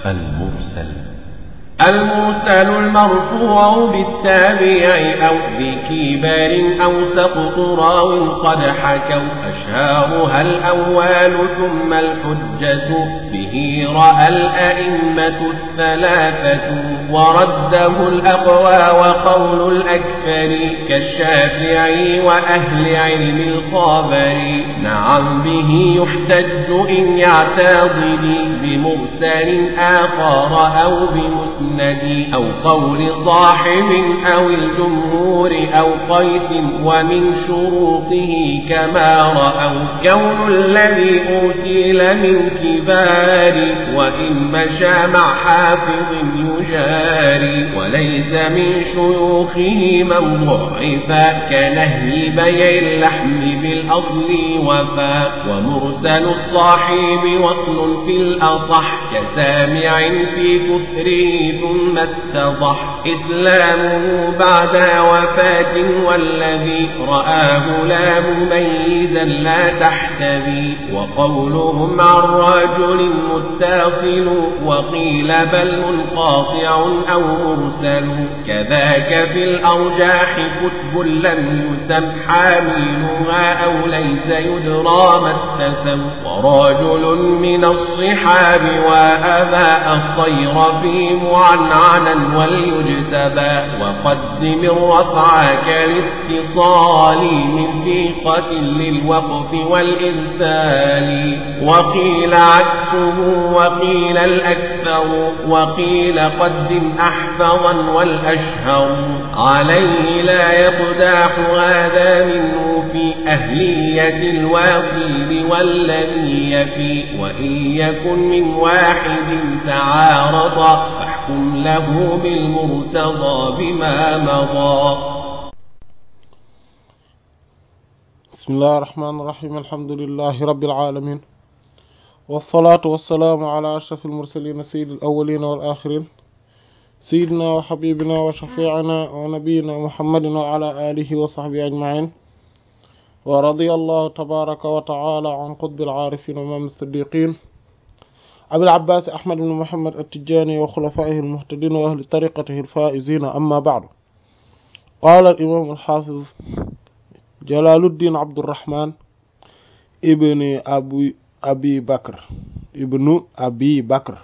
المرسل المرسل المرفوع بالتابع أو بكبار أو سقط راو قد حكوا أشهارها الأول ثم الحجة به رأى الأئمة الثلاثة ورده الأقوى وقول الأكثر كالشافعي وأهل علم الخابر نعم به يحتج إن يعتضد بمرسل آخر أو بمسلم المسند أو قول صاحب أو الجمهور أو قيس ومن شروطه كما رأوا كون الذي أرسل من كبار وإن مشى مع حافظ يجاري وليس من شيوخه من ضعفا كنهي بيع اللحم بالأصل وفا ومرسل الصاحب وصل في الأصح كسامع في كفره ثم اتضح إسلامه بعد وفاة والذي رآه لا مميزا لا تحتذي وقولهم عن رجل متصل وقيل بل منقاطع أو مرسل كذاك في الأرجاح كتب لم يسم حاملها أو ليس يدرى ما اتسم ورجل من الصحاب وأبى الصير في معنعنا وليجتبى وقدم الرفع كالاتصال من ثقة للوقف والإرسال وقيل عكسه وقيل الأكثر وقيل قدم أحفظا والأشهر عليه لا يقداح هذا منه في أهلية الواصل والذي يفي وإن يكن من واحد تعارض فاحكم له بالمرتضى بما مضى بسم الله الرحمن الرحيم الحمد لله رب العالمين والصلاة والسلام على أشرف المرسلين سيد الأولين والآخرين سيدنا وحبيبنا وشفيعنا ونبينا محمد وعلى آله وصحبه أجمعين ورضي الله تبارك وتعالى عن قطب العارفين وإمام الصديقين أبي العباس أحمد بن محمد التجاني وخلفائه المهتدين وأهل طريقته الفائزين أما بعد قال الإمام الحافظ جلال الدين عبد الرحمن ابن أبي أبي بكر ابن أبي بكر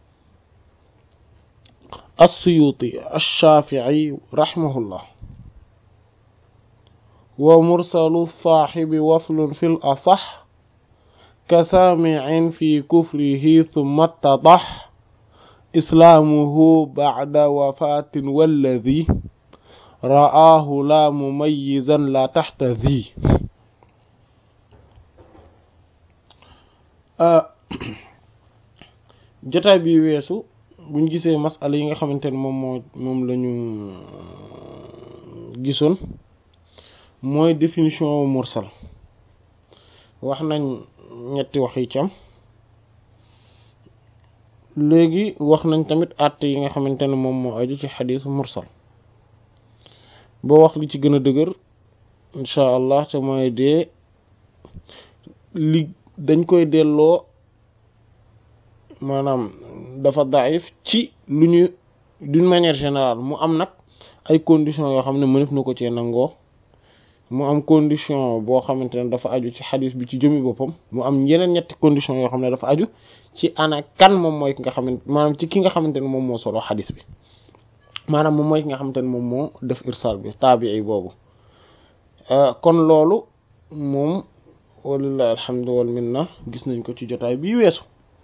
السيوطي الشافعي رحمه الله ومرسل الصاحب وصل في الأصح كسامع في كفره ثم اتضح إسلامه بعد وفاة والذي رآه لا مميزا لا تحت ذي jotaay bi weesu buñ gisee masala yi nga xamante ne moom moo moom la ñu gisoon mooy définition mursal wax nañ ñetti wax yi cam léegi wax nañ tamit àtte yi nga xamante ne moom moo aju ci xadiis mursal boo wax li ci gën a dëgër incha allah te mooy dee li dañ koy delloo maanaam dafa daif ci lu ñu d'une manière générale mu am nag ay conditions yoo xam ne mënef na ko cee nangoo mu am condition boo xamante ne dafa aju ci xadis bi ci jëmi boppam mu am yeneen ñetti condition yoo xam ne dafa aju ci ana kan moom mooy ki nga xamante maanaam ci ki nga xamante ne moom moo solo xadis bi maanaam moom mooy ki nga xamante ne moom moo def irsal bi taabii boobu kon loolu moom walillahi alhamdu wal minna gis nañ ko ci jotaay bii weesu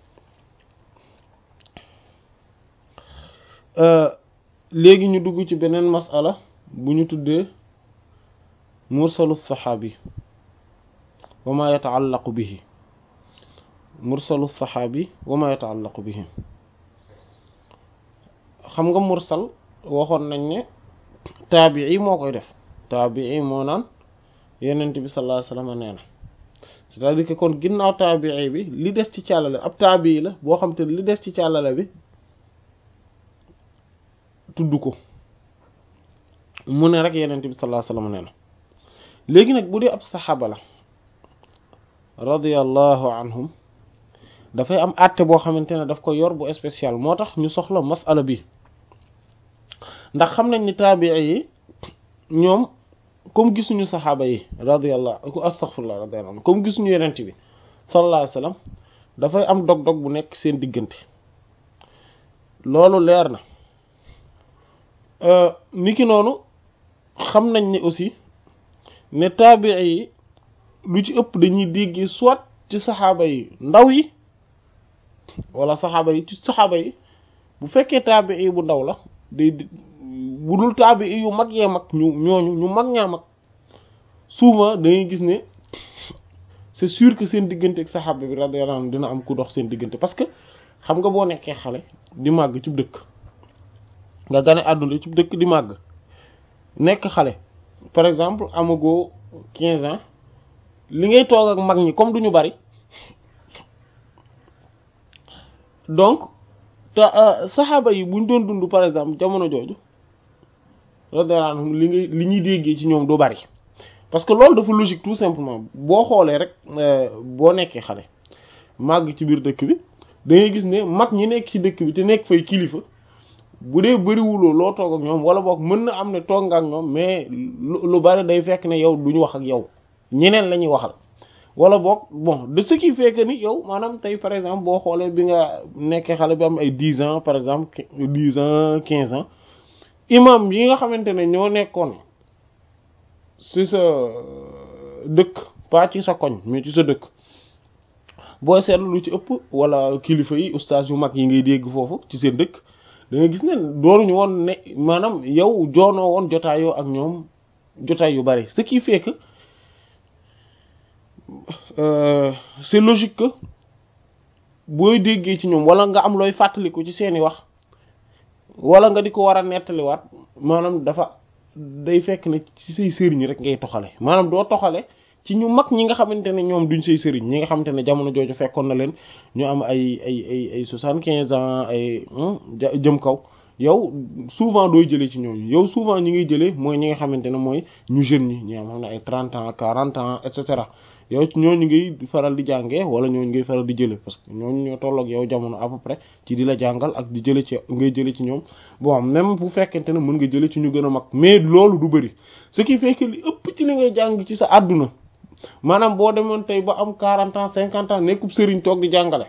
léegi ñu dugg ci beneen masala bu ñu tuddee mursalu saxaabi wa ma yataallaqu bihi mursalu saxaabi wa ma yataallaqu bihi xam nga mursal waxoon nañ ne taabii moo koy def taabii moo naan yenent bi sallallahu alayhi wasallam nee na c'est-à-dire que kon ginnaaw taabii bi li des ci càllale ab taabii la boo xam te li des ci càllale bi tudd ko mu ne rek yenent bi sallallahu alayhi wasallam nee na léegi nag bu dee ab saxaaba la radiyallahu anhum dafay am àtte boo xamante ne daf ko yor bu spécial moo tax ñu soxla masala bi ndax xam nañ ni taabii yi ñoom comme gisuñu saxaaba yi radiyallahu astaghfirullah radiyallahu anhu comme gisuñu yenent bi sallallahu alayhi wasallam dafay am dog-dog bu nekk seen diggante loolu leer na niki noonu xam nañ ne aussi ne taabii yi lu ci ëpp dañuy dégg soit ci saxaaba yi ndaw yi wala saxaaba yi ci saxaaba yi bu fekkee taabii bu ndaw la day bu dul taabii yu mag yee mag ñu ñooñu ñu mag ñaa mag souvent dañuy gis ne c'est sûr que seen diggante ak saxaaba bi radiyallahu anhu dina am ku dox seen diggante parce que xam nga boo nekkee xale di màgg ci dëkk nga gane àdduna ci dëkk di màgg nekk xale par exemple amagoo quinze ans li ngay toog ak mag ñi comme duñu bari donc te saxaaba yi buñ doon dund par exemple jamono jooju radiyallahu anhum li ngay li ñuy déggee ci ñoom du bari parce que loolu dafa logique tout simplement boo xoolee rek boo nekkee xale màgg ci biir dëkk bi da ngay gis ne mag ñi nekk ci dëkk bi te nekk fay kilifa bu dee bëriwuloo loo toog ak ñoom wala boog mën na am ne toog nga ak ñoom mais lu bari day fekk ne yow duñu wax ak yow ñeneen la ñuy waxal wala boog bon de ce qui fait que ni yow maanaam tey par exemple boo xoolee bi nga nekkee xale bi am ay dix ans par exemple dix ans quinze ans imam yi nga xamante ne ñoo nekkoon ci sa dëkk pas ci sa koñ mais ci sa dëkk boo seetlu lu ci ëpp wala kilifa yi ustaas yu mag yi ngay dégg foofu ci seen dëkk da nga gis ne doonuñu woon ne maanaam yow joonoo woon jotaayoo ak ñoom jotaay yu bari ce qui fait que c'est logique que booy déggee ci ñoom wala nga am looy fàttaliku ci seeni wax wala nga di ko war a nettaliwaat maanaam dafa day fekk ne ci say sëriñ rek ngay toxale maanaam doo toxale ci ñu mag ñi nga xamante ne ñoom duñ say sëriñ ñi nga xamante ne jamono jooju fekkoon na leen ñu am ay ay ay ay soixante-quinze ans ay jëm kaw yow souvent dooy jëlee ci ñooñu yow souvent ñi ngay jëlee mooy ñi nga xamante ne mooy ñu jeunes ñi ñi nga xam ne ay trente ans quarante ans et cetera yow ñooñu ngay faral di jàngee wala ñooñu ngay faral di jëlee parce que ñooñu ñoo tolloog yow jamono à peu près ci di la jàngal ak di jëlee ci ngay jëlee ci ñoom bon même bu fekkente ne mën nga jëlee ci ñu gën a mag mais loolu du bëri ce qui fait que li ëpp ci li ngay jàng ci sa àdduna maanaam boo demoon tey ba am quarante ans cinquante ans nekkub sëriñ toog di jàngale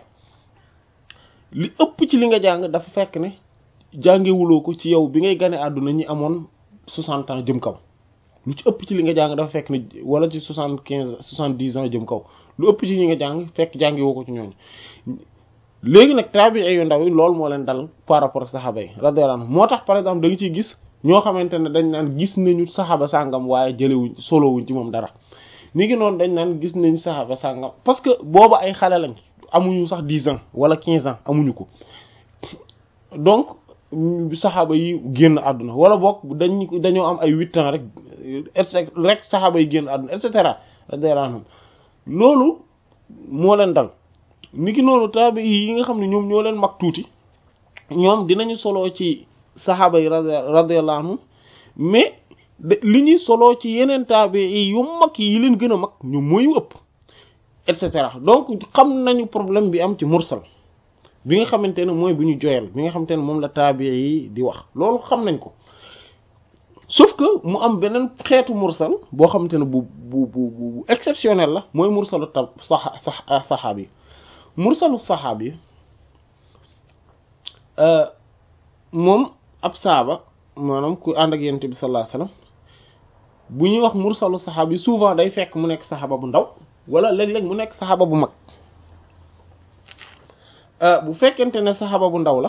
li ëpp ci li nga jàng dafa fekk ne jàngewuloo ko ci yow bi ngay gane àdduna ñi amoon soixante ans jëm kaw lu ci ëpp ci li nga jàng dafa fekk ne wala ci soixante quinze soixante dix ans jëm kaw lu ëpp ci ñi nga jàng fekk jàngewoo ko ci ñooñu léegi nag tabi'i yu ndaw yi loolu moo leen dal par rapport ak saxaaba yi radiyallahu anhu moo tax par exemple da nga ciy gis ñoo xamante ne dañ naan gis nañu saxaaba sàngam waaye jëlewuñ solowuñ ci moom dara ni ngi noonu dañ naan gis nañ saxaaba sàngam parce que booba ay xale lañ amuñu sax dix ans wala quinze ans amuñu ko donc saxaaba yi génn àdduna wala boog dañ dañoo am ay huit ans rek et rek saxaaba yi génn àdduna et cetera radiyallahu anhum loolu moo leen dal ni ki noonu taabi yi nga xam ne ñoom ñoo leen mag tuuti ñoom dinañu soloo ci saxaaba yi radiyallahu anhum mais li ñuy soloo ci yeneen taabi yi yu mag yi leen gën a mag ñu mooy ëpp et cetera donc xam nañu problème bi am ci mursal bi nga xamante ne mooy bu ñu joyal bi nga xamante ne moom la taabi yi di wax loolu xam nañ ko sauf que mu am beneen xeetu mursal boo xamante ne bu bu bu bu exceptionnel la mooy mursalu tab saxa sax saxaab yi mursalu saxaab yi moom ab saaba maanaam ku ànd ak yonent bi sallallahu alayhi wasallam bu ñuy wax mursalu saxaab yi souvent day fekk mu nekk saxaaba bu ndaw wala léeg-léeg mu nekk saxaaba bu mag bu fekkente ne saxaaba bu ndaw la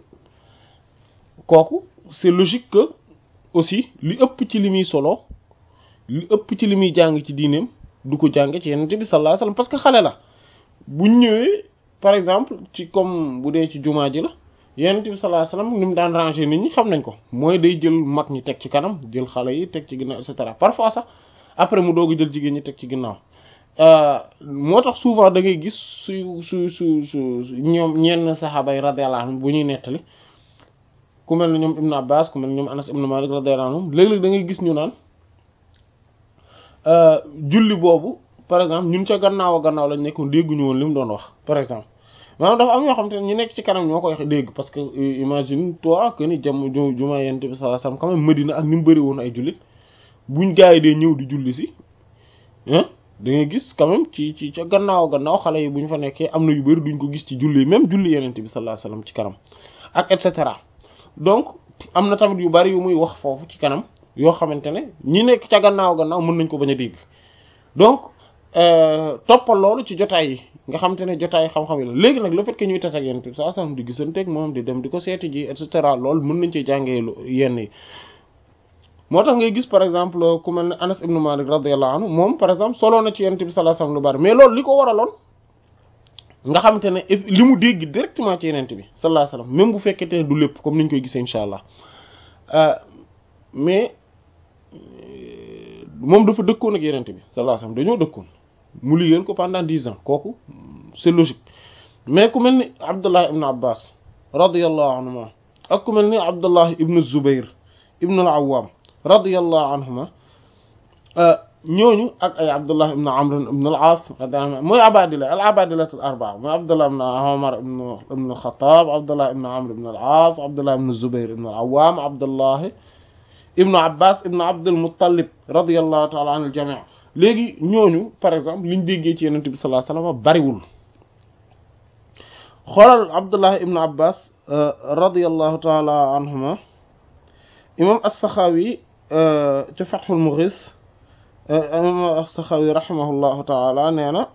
kooku c'est logique que aussi li ëpp ci li muy solo li ëpp ci li muy jàng ci diineem du ko jàng ci yonent bi sallallahu alayhi wasallam parce que xale la bu ñëwee par exemple ci comme bu dee ci jumaa ji la yonent bi sallallahu alayhi wasallam ni mu daan ranger nit ñi xam nañ ko mooy day jël mag ñi teg ci kanam jël xale yi teg ci ginnaaw et cetera parfois sax après mu doog jël jigéen ñi teg ci ginnaaw moo tax souvent da ngay gis su su su su ñoom ñenn saxaaba yi radiyallahu anhum bu ñuy nettali ku mel ne ñoom Ibn Abbas ku mel ne ñoom Anas ibn Malik radiyallahu anhum léeg-léeg da ngay gis ñu naan julli boobu par exemple ñun ca gannaaw a gannaaw lañ nekkoon dégguñu woon li mu doon wax par exemple maanaam dafa am yoo xam te ne ñu nekk ci kanam ñoo koy dégg parce que imagine toi que ni jam jumaa yent bi sallallahu alayhi wasallam quand même Medina ak ni mu bëri woon ay jullit buñ gaa yi dee ñëw di julli si ah da ngay gis quand même ci ci ca gannaaw gannaaw xale yi bu ñu fa nekkee am na yu bëri duñ ko gis ci julli même julli yenente bi sallallahu alayhi wasallam ci kanam ak et cetera donc am na tamit yu bari yu muy wax foofu ci kanam yoo xamante ne ñi nekk ca gannaaw gannaaw mën nañ ko bañ a dégg donc toppal loolu ci jotaay yi nga xamante ne jotaay xam-xam yi la léegi nag le fait que ñuy tas ak yenn bi saa sam di gisanteeg moom di dem di ko seeti ji et cetera loolu mën nañ ci jàngee yenn yi moo tax ngay gis par exemple ku mel ne Anas ibn Malik radiyallahu anhu moom par exemple solo na ci yenn bi sallallahu alayhi wasallam lu bari mais loolu li ko waraloon nga xamante ne li mu dégg directement ci yeneen bi sallallahu alayhi wasallam même bu fekkente ne du lépp comme niñ koy gisee incha allah mais moom dafa dëkkoon ak yeneen bi sallallahu alayhi wasallam dañoo dëkkoon mu liggéeyal ko pendant dix ans kooku c'est logique mais ku mel ni Abdullah ibn Abbas radiyallahu anhuma ak ku mel ni Abdullah ibn Zubair ibn al-Awwam radiyallahu anhuma ñooñu ak ay Abdullah ibn Amr ibn al-As mooy abadila al abadila al arbaa mooy Abdullah ibn Umar ibn al-Khattab Abdullah ibn Amr ibn al-As Abdullah ibn Zubair ibn al-Awwam Abdullah ibn Abbas ibn Abd al-Muttalib radiyallahu ta'ala an al-jami' léegi ñooñu par exemple liñ déggee ci Yonent bi sallallahu alayhi wasallam bariwul xoolal Abdullah ibn Abbas radiyallahu ta'ala anhuma imam as-Sakhawi ci Fathul Mughis imam as-Sakhawi rahimahullahu ta'ala nee na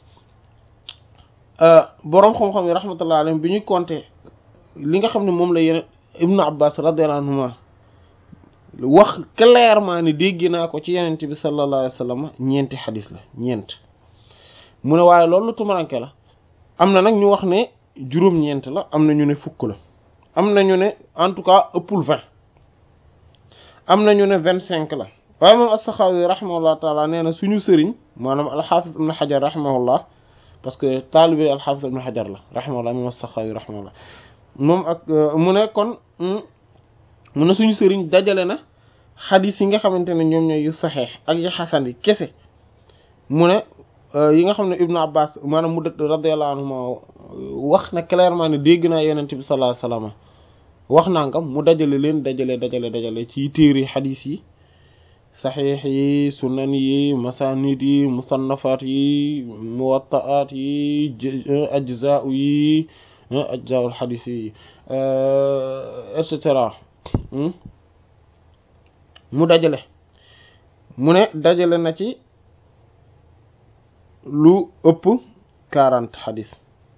boroom xam-xam yi rahmatullahi alayhim bi ñuy compter li nga xam ne moom la yeneen ibn Abbas radiyallahu anhuma wax clairement ni dégg naa ko ci yenent bi sallallahu alayhi wasallam ñeenti xadis la ñeent mu ne waaye loolu tumaranke la am na nag ñu wax ne juróom-ñeent la am na ñu ne fukk la am na ñu ne en tout cas ëppul vingt am na ñu ne vingt cinq la waaye moom as-Saxaawi rahimahullah taala nee na suñu sëriñ maanaam al-Hafiz ibn Hajar rahimahullah parce que taalibe al-Hafiz ibn Hajar la rahimahullah moom as-Saxaawi rahimahullah moom ak mu ne kon mu ne suñu sëriñ dajale na xadis yi nga xamante ne ñoom ñooy yu saxeex ak yu xasan yi kese mu ne yi nga xam ne Ibnu Abbas maanaam mu dëkk radiyallahu anhuma wax na clairement ne dégg naa yonent bi sallallahu alayhi wasallam wax nangam mu dajale leen dajale dajale dajale ci téere xadis yi saxiix yi sunan yi masanid yi musannafaat yi muwattaat yi ajzaa yi ajzaul xadis yi et cetera mu dajale mu ne dajale na ci lu ëpp quarante xadis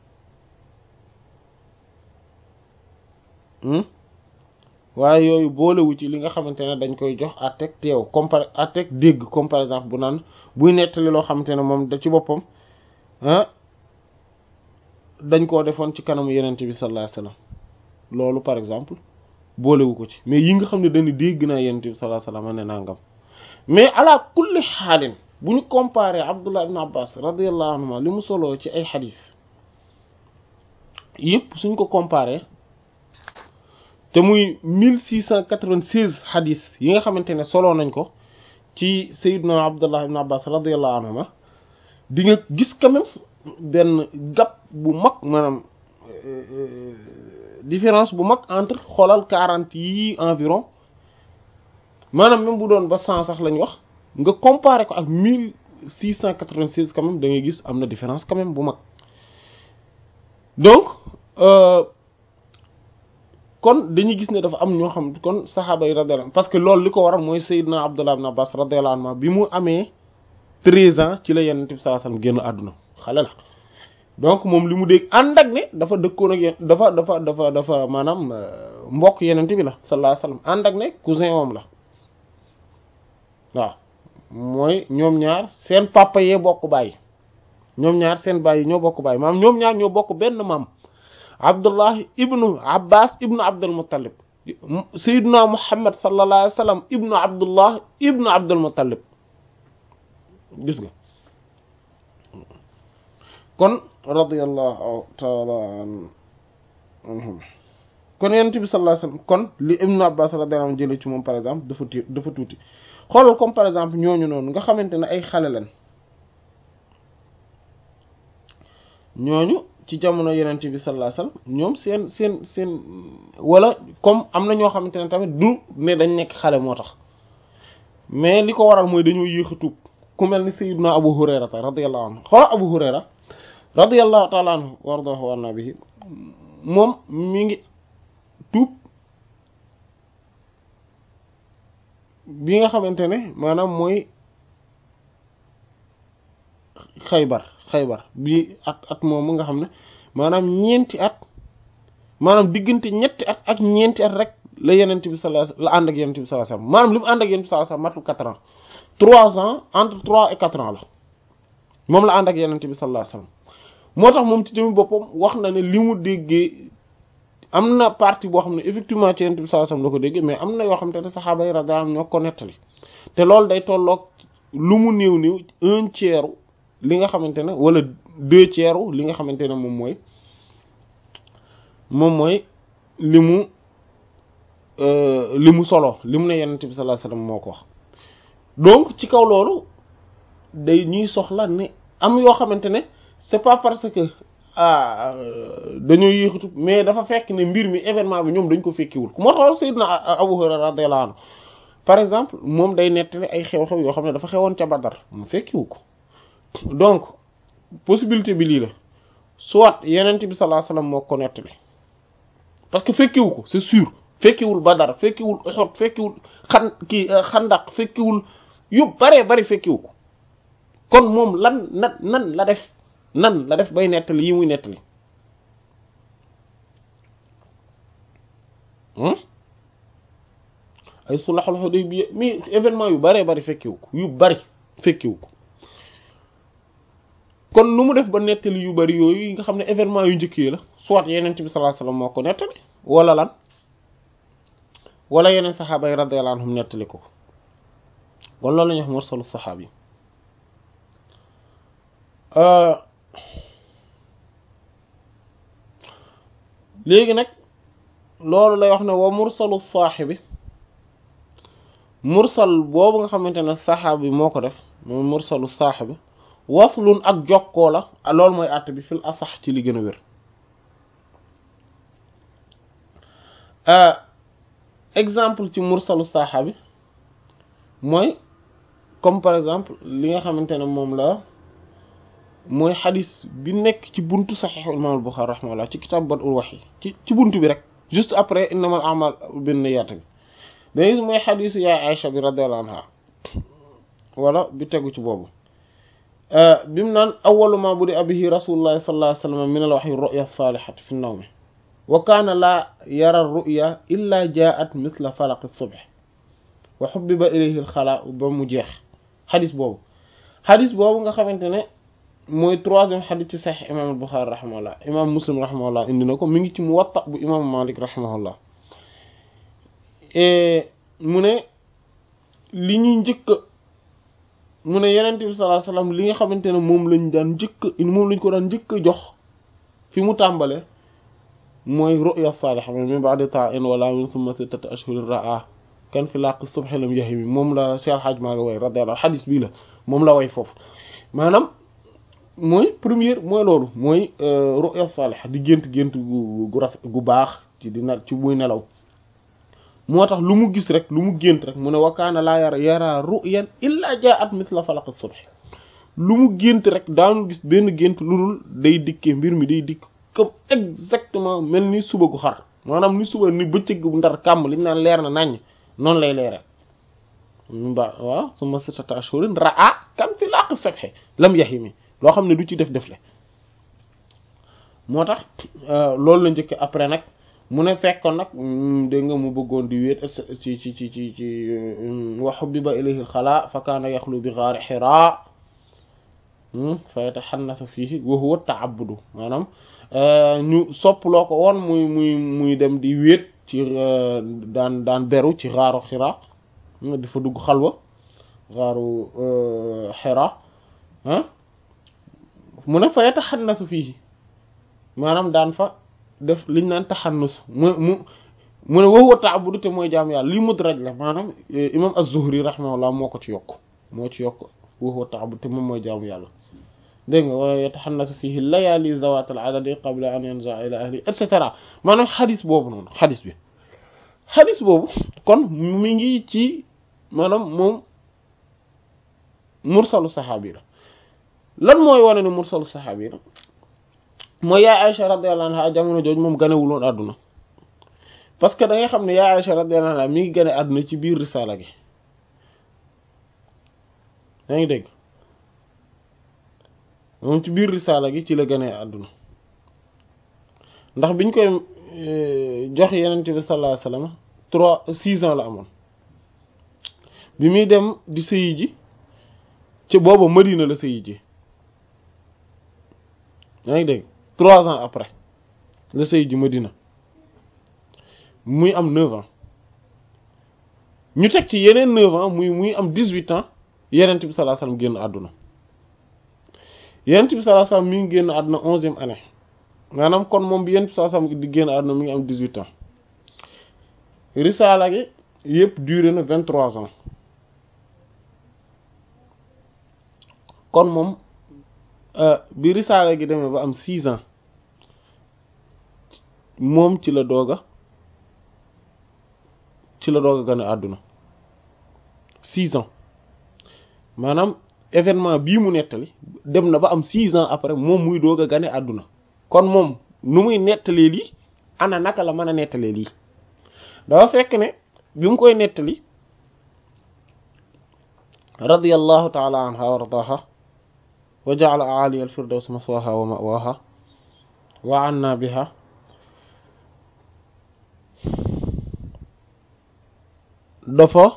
waaye yooyu boolewu ci li nga xamante ne dañ koy jox àtteeg teew comme par àtteeg dégg comme par exemple bu naan buy nettali loo xamante ne moom da ci boppam ah dañ koo defoon ci kanamu yenente bi sallallahu alayhi wasallam loolu par exemple boolewu ko ci mais yi nga xam ne dañu dégg naa yenente bi sallallahu alayhi wasallam ne nangam mais ala kulli xaalin bu ñu comparé Abdullah ibn Abbas radiyallahu anhuma li mu soloo ci ay xadis yëpp suñ ko comparé te muy mille six cent quatre-vingt-seize xadis yi nga xamante ne soloo nañ ko ci Sayyidna Abdullah ibn Abbas radiyallahu anhuma di nga gis quand même benn gap bu mag maanaam différence bu mag entre xoolal quarante yi environ maanaam même bu doon ba cent sax lañ wax nga comparer ko ak mille six cent quatre-vingt-seize quand même da ngay gis am na différence quand même bu mag donc kon dañuy gis ne dafa am ñoo xam kon saxaaba yi radiyallahu parce que loolu li ko waral mooy Seydina Abdullah ibn Abbas radiyallahu anhu bi mu amee treize ans ci la Yonent bi sallallahu alayhi wasallam génn àdduna xale la donc moom li mu dégg ànd ak ne dafa dëkkoon ak yéen dafa dafa dafa dafa maanaam mbokk Yonent bi la sallallahu alayhi wasallam ànd ak ne cousin moom la waaw mooy ñoom ñaar seen papa yee bokk baay ñoom ñaar seen baay yi ñoo bokk baay maam ñoom ñaar ñoo bokk benn maam Abdullah ibnu Abbas ibnu Abdul Muttalib Sayyiduna Muhammad sallallahu alayhi wasallam ibnu Abdullah ibnu Abdul Muttalib gis nga kon radiyallahu ta'ala anhum kon yonent bi sallallahu alayhi wasallam kon li ibnu Abbas radiyallahu anhu jëlee ci moom par exemple dafa ti dafa tuuti xoolal comme par exemple ñooñu noonu nga xamante ne ay xale lañ ñooñu ci jamono yenente bi sallallahu alayhi wasallam ñoom seen seen seen wala comme am na ñoo xamante ne tamit du ne dañ nekk xale moo tax mais li ko waral mooy dañoo yéex a tuub ku mel ni sayyiduna abu hurayra ta radiyallahu anhu xoola abu hurayra radiyallahu ta'ala anhu wardahu wa anna bihi moom mi ngi tuub bi nga xamante ne maanaam mooy xaybar xaybar bi at at moomu nga xam ne maanaam ñeenti at maanaam diggante ñetti at ak ñeenti at rek la yenent bi sallallahu alayhi wasallam la ànd ak yenent bi sallallahu alayhi wasallam maanaam li mu ànd ak yenent bi sallallahu alayhi wasallam matul quatre ans trois ans entre trois et quatre ans la moom la ànd ak yenent bi sallallahu alayhi wasallam moo tax moom ci jëmi boppam wax na ne li mu déggee am na partie boo xam ne effectivement ci yenent bi sallallahu alayhi wasallam la ko déggee mais am na yoo xam te ne saxaaba yi radiyallahu anhum ñoo ko nettali te loolu day tolloog lu mu néew néew un tiers li nga xamante ne wala deux tiers li nga xamante ne moom mooy moom mooy li mu li mu solo li mu ne yenent bi sallallahu alayhi wasallam moo ko wax donc ci kaw loolu day ñuy soxla ne am yoo xamante ne c'est pas parce que ah dañoo yéexatu mais dafa fekk ne mbir mi événement bi ñoom dañ ko fekkiwul moo tax Sayyidina Abu Hurayra radiyallahu anhu par exemple moom day nettali ay xew-xew yoo xam ne dafa xewoon ca Badar mu fekkiwu ko donc possibilité bi lii la soit yenent bi sallallahu alayhi wasallam moo ko nettali parce que fekkiwu ko c'est sûr fekkiwul Badar fekkiwul Uhud fekkiwul xan kii Xandaq fekkiwul yu baree bari fekkiwu ko kon moom lan nan nan la def nan la def bay nettali yi muy nettali ay sulhul Hudaybiya mi événement yu baree bari fekkiwu ko yu bari fekkiwu ko kon nu mu def ba nettali yu bari yooyu nga xam ne événement yu njëkk yi la soit yeneen bi sallallahu alayhi wasallam moo ko nettali wala lan wala yeneen saxaaba yi radiyallahu anhum nettali ko kon loolu la ñuy wax mursalu saxaabi léegi nag loolu lay wax ne wa mursalu saaxibi mursal boobu nga xamante ne saxaabi moo ko def moom mursalu saaxibi waslun ak jokkoo la loolu mooy àtt bi fil asax ci li gën a wér exemple ci mursalu saxaabi mooy comme par exemple li nga xamante ne moom la mooy xadis bi nekk ci buntu saxiixu imaam al-Buxaari rahimahullah ci kitaab Bad'ul Wahyi ci ci buntu bi rek juste après innamal a'maal binniyaat bi dañuy gis mooy xadisu yaay Aïcha bi radiyallahu anha wala bi tegu ci boobu bi mu naan awwalu ma budi'a bihi rasulullahi sallallahu alayhi wa sallam min al-wahyi ru'ya as-salihati fi an-nawm wa kaana laa yara ar-ru'ya illa jaa'at mithla falaq as-subh wa hubbiba ilayhi al-khala' ba mu jeex xadis boobu xadis boobu nga xamante ne mooy troisième xadis ci Sahih imam al-Bukhari rahimahullah imam Muslim rahimahullah indi na ko mi ngi ci Muwatta bu imam Malik rahimahullah mu ne li ñuy njëkk mu ne Yonent bi sallallahu alayhi wasallam li nga xamante ne moom lañ daan njëkk moom lañ ko daan njëkk a jox fi mu tàmbale mooy ru'ya saaliha min ba'di ta'in wala min thumma sittati ashhurin ra'a kan fi laq subhi lam yahimi moom la Cheikh Hadj Malick way radiyallahu xadis bii la moom la way foofu maanaam mooy première mooy loolu mooy ru'ya saaliha di gént gént gu gu rafet gu baax ci di na ci muy nelaw moo tax lu mu gis rek lu mu gént rek mu ne wakaana laa yara yara ru'yan illa ja'at mithla falaq as-subh lu mu gént rek daanu gis benn gént lu dul day dikkee mbir mi day dikk comme exactement mel ni suba gu xar maanaam ni suba ni bëccëg bu ndar kàmm liñ naan leer na naññ noonu lay leere ba waaw summa sittata ashhurin ra'a kan fi laq as-subh lam yahimi loo xam ne du ci def defle moo tax loolu la njëkk après nag mu ne fekkoon nag dégg nga mu bëggoon di wéet ci ci ci ci ci wa hubbiba ilayhi al-khala fa kaana yaxlu bi ghaari hira fa yatahannasu fiihi wa huwa ta'abbudu maanaam ñu soppaloo ko woon muy muy muy dem di wéet ci daan daan beru ci gaaru xira di fa dugg xalwa gaaru xira ah mu ne fa yataxannasu fii maanaam daan fa def liñ naan taxannus mu mu mu ne waxuwa ta'abbudu te mooy jaam yàlla lii mudraj la maanaam imam az-Zuhri rahimahullah moo ko ci yokk moo ci yokk waxuwa ta'abbudu te moom mooy jaamu yàlla dégg nga wa yataxannasu fihi layaali zawat al adadi qabla an yanza ila ahli et cetera maanaam xadis boobu noonu xadis bi xadis boobu kon mi ngi ci maanaam moom mursalu saxaabi la lan mooy wane ne mursalu saxaabi la mooy yaay Aïcha radiyallahu anha jamono jooju moom ganewuloon àdduna parce que da ngay xam ne yaay Aïcha radiyallahu anha mi ngi gane àdduna ci biir risaala gi yaa ngi dégg moom ci biir risaala gi ci la ganee àdduna ndax biñ koy jox yenent bi sallallahu alayhi wasallam trois six ans la amoon bi muy dem di sëyi ji ci booba Madina la sëyi ji yaa ngi dégg trois ans après la sëyi ji Madina muy am neuf ans ñu teg ci yeneen neuf ans muy muy am dix-huit ans yenent bi sallallahu alayhi wasallam génn àdduna yenent bi sallallahu alayhi wasallam mi ngi génn àdduna onzième année maanaam kon moom bi yenent bi sallallahu alayhi wasallam di génn àdduna mi ngi am dix-huit ans risaala gi yëpp duré na vingt-trois ans kon moom bi risaala gi demee ba am six ans moom ci la doog a ci la doog a gane àdduna six ans maanaam événement bii mu nettali dem na ba am six ans après moom muy doog a gane àdduna kon moom nu muy nettalee lii ana naka la mën a nettalee lii dafa fekk ne bi mu koy nettali radiyallahu taala anha wa ardaha wa ja'ala a'ali al-firdaws maswaha wa ma'waha wa anna biha dafa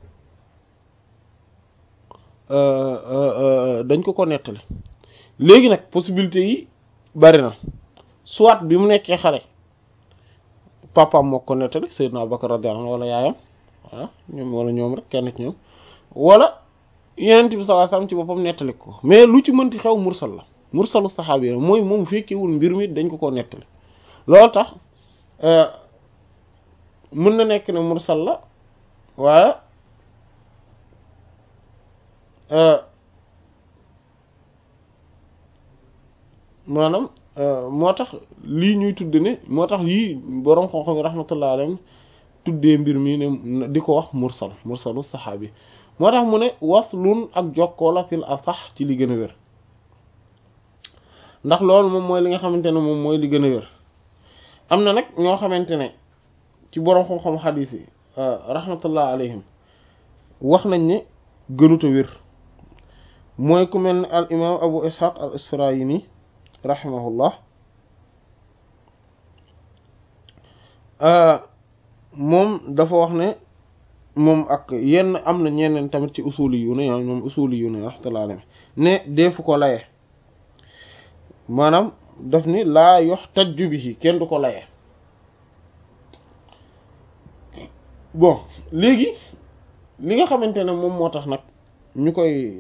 dañ ko ko nettali léegi nag possibilité yi bari na soit bi mu nekkee xale papaam moo ko nettali Seydina Abubakar radiyallahu anhu wala yaayam ah ñoom wala ñoom rek kenn ci ñoom wala yenent bi sallallahu alayhi wasallam ci boppam nettali ko mais lu ci mënti xew mursal la mursalu saxaabi la mooy moom fekkewul mbir mi dañ ko ko nettali loolu tax mën na nekk ne mursal la waaye maanaam moo tax lii ñuy tudd ne moo tax yii boroom xam-xam yi rahmatullah alayhim tuddee mbir mi ne di ko wax mursal mursalu saxaabi moo tax mu ne waslun ak jokkoo la fil asax ci li gën a wér ndax loolu moom mooy li nga xamante ne moom mooy li gën a wér am na nag ñoo xamante ne ci boroom xam-xam xadiis yi rahmatullah alayhim wax nañ ne gënuta wér mooy ku mel ne al imam abu ishaq al isfarayini rahimahullah moom dafa wax ne moom ak yenn am na ñeneen tamit ci usuli yu ne ñoom usuli yu ne rahmatullah alayhim ne deefu ko laye maanaam daf ni laa yox tajju bihi kenn du ko laye bon léegi li nga xamante ne moom moo tax nag ñu koy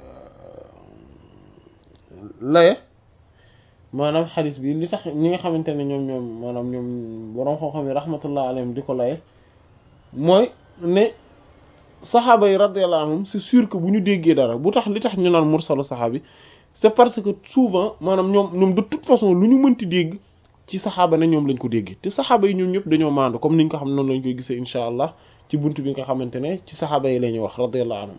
laye maanaam xadis bi li tax ñi nga xamante ne ñoom ñoom maanaam ñoom boroom xam-xam yi rahmatullah alayhim di ko laye mooy ne saxaaba yi radiyallahu anhum c'est sûr que bu ñu déggee dara bu tax li tax ñu naan mursalu saxaabi c'est parce que souvent maanaam ñoom ñoom de toute façon lu ñu mënti dégg ci saxaaba ne ñoom lañ ko dégg te saxaaba yi ñoom ñëpp dañoo maandu comme niñ ko xam noonu lañ koy gisee insha allah ci buntu bi nga xamante ne ci saxaaba yi la ñuy wax radiyallahu anhum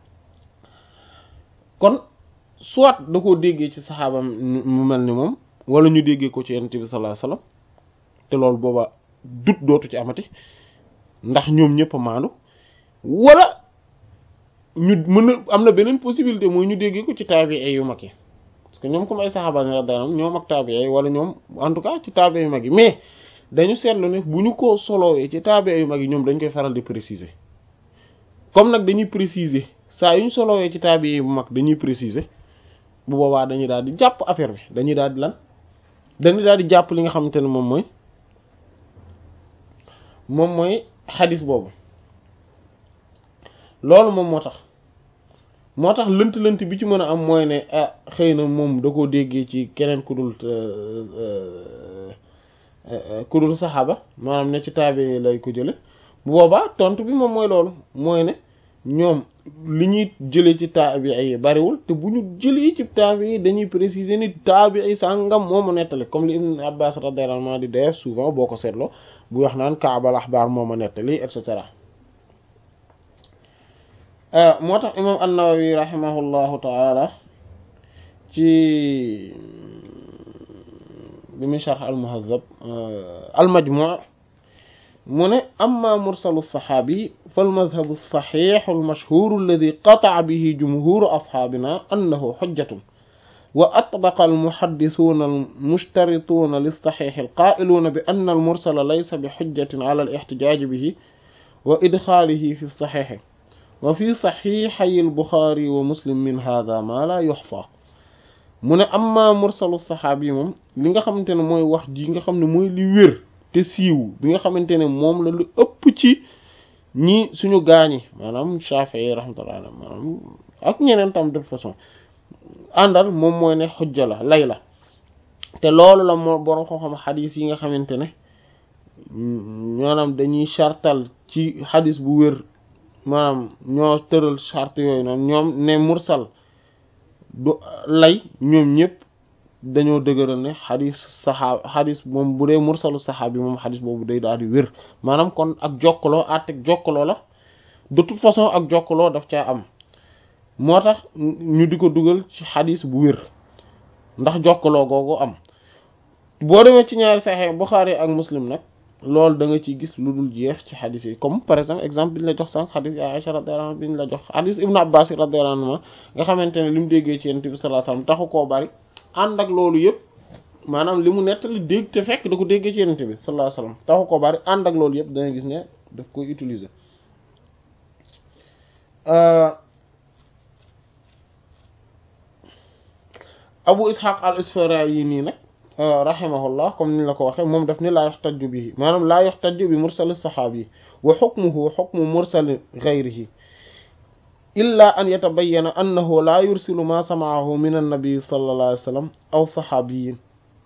kon soit da koo déggee ci saxaaba mu mel ni moom wala ñu déggee ko ci yonent bi sallallahu alayhi wasallam te loolu booba dut dootu ci amati ndax ñoom ñëpp a maandu wala ñu mën a am na beneen possibilité mooy ñu déggee ko ci taabi'i yu mag yi parce que ñoom comme ay saxaaba ni radiyallahu anhum ñoom ak taabi'i wala ñoom en tout cas ci taabi'i yu mag yi mais dañu seetlu ne bu ñu ko solowee ci taabi'i yu mag yi ñoom dañ koy faral di préciser comme nag dañuy préciser saa yu ñu solowee ci taabi'i bu mag dañuy préciser bu boobaa dañuy daal di jàpp affaire bi dañuy daal di lan dañuy daal di jàpp li nga xamante ne moom mooy moom mooy xadis boobu loolu moom moo tax moo tax lënt-lënt bi ci mën a am mooy ne ah xëy na moom da koo déggee ci keneen ku dul ku dul saxaaba maanaam ne ci taabe lay ko jële bu boobaa tontu bi moom mooy loolu mooy ne ñoom li ñuy jëlee ci taabi yi bariwul te bu ñu jëlee ci taabi yi dañuy préciser ni taabi ay sàngam moomu nettali comme li Ibn Abbas radiyallahu anhu di def souvent boo ko seetloo bu wax naan kaabal axbaar mooma nettali et cetera moo tax imam an-Nawawi rahimahullahu taala ci bi muy sharh al-Muhazzab al-Majmu' mu ne amma mursalu saxaabi fal madhabu saxiixu almashhuuru alladi qataca bihi jumhuuru asxaabina annahu xujjatun wa atbaqa almuxaddisuuna almushtarituuna lissaxiixi alqaa'iluuna bi anna almursala laysa bi xujjatin ala alixtijaaji bihi wa idxaalihi fi saxiixi wa fi saxiixay albuxaari wa muslim min haadaa maa laa yuxsaa mu ne amma mursalu saxaabi moom li nga xamante ne mooy wax ji nga xam ne mooy li wér te siiw bi nga xamante ne moom la lu ëpp ci ñi suñu gaañi maanaam Shafi'i rahmatullah maanaam ak ñeneen tam de façon àndal moom mooy ne xujja la lay la te loolu la moo borom xam-xam xadis yi nga xamante ne maanaam dañuy chartal ci xadis bu wér maanaam ñoo tëral charte yooyu noonu ñoom ne mursal du lay ñoom ñëpp dañoo dëgëral ne xadis saxaab xadis moom bu dee mursalu saxaab bi moom xadis boobu day daal di wér maanaam kon ak jokkaloo àtteeg jokkaloo la de toute façon ak jokkaloo daf caa am moo tax ñu di ko dugal ci xadis bu wér ndax jokkaloo googu am boo demee ci ñaari Sahih Bukhari ak Muslim nag loolu da nga ciy gis lu dul jeex ci xadis yi comme par exemple exemple bi ñu la jox sànq xadis yi Aïcha radiyallahu anha bi ñu la jox xadis Ibn Abbas radiyallahu anhu nga xamante ne li mu déggee ci Yonent bi sallallahu alayhi wasallam taxu koo bari ànd ak loolu yëpp maanaam li mu nettali dégg te fekk da ko déggee ci Yonent bi sallallahu alayhi wasallam taxu koo bari ànd ak loolu yëpp da nga gis ne daf koy utiliser Abu Ishaq al-Isfarayini nag rahimahullah comme ni la ko waxee moom daf ni laa yuxtaju bihi maanaam laa yuxtaju bi mursal saxaabi wa xukmuhu xukmu mursal gayrihi illa an yatabayyana annahu laa yursilu ma samaahu min annabi sallallahu alayhi wa sallam aw saxaabiyin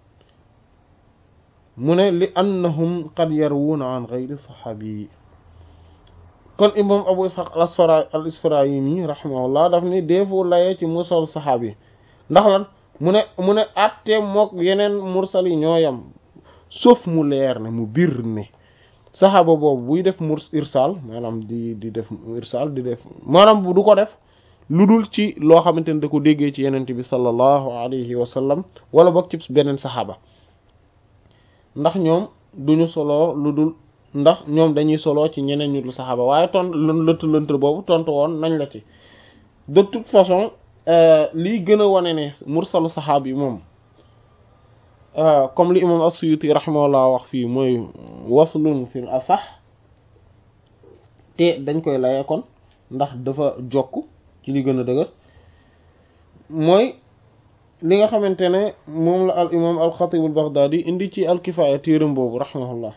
mu ne li annahum qad yarwuuna an gayri saxaabiyi kon imam Abu Ishaq al Isfarayini rahimahullah daf ni deefu layee ci mursal saxaabi ndax lan mu ne mu ne atte mook yeneen mursal yi ñooyam sauf mu leer ne mu bir ne saxaaba boobu buy def murs irsal maanaam di di def irsal di def maanaam bu du ko def lu dul ci loo xamante ne da ko déggee ci yenente bi sallallahu alayhi wa sallam wala boog ci beneen saxaaba ndax ñoom duñu soloo lu dul ndax ñoom dañuy soloo ci ñeneen ñu dul saxaaba waaye tont lënt lënt boobu tontu woon nañ la ci de toute façon lii gën a wane ne mursalu saxaab yi moom comme li imam as-Suyuti rahimahullah wax fii mooy waslun fil asax te dañ koy laye kon ndax dafa jokk ci li gën a dëgër mooy li nga xamante ne moom la al imam al xatib al baghdadi indi ci al kifaaya téeram boobu rahimahullah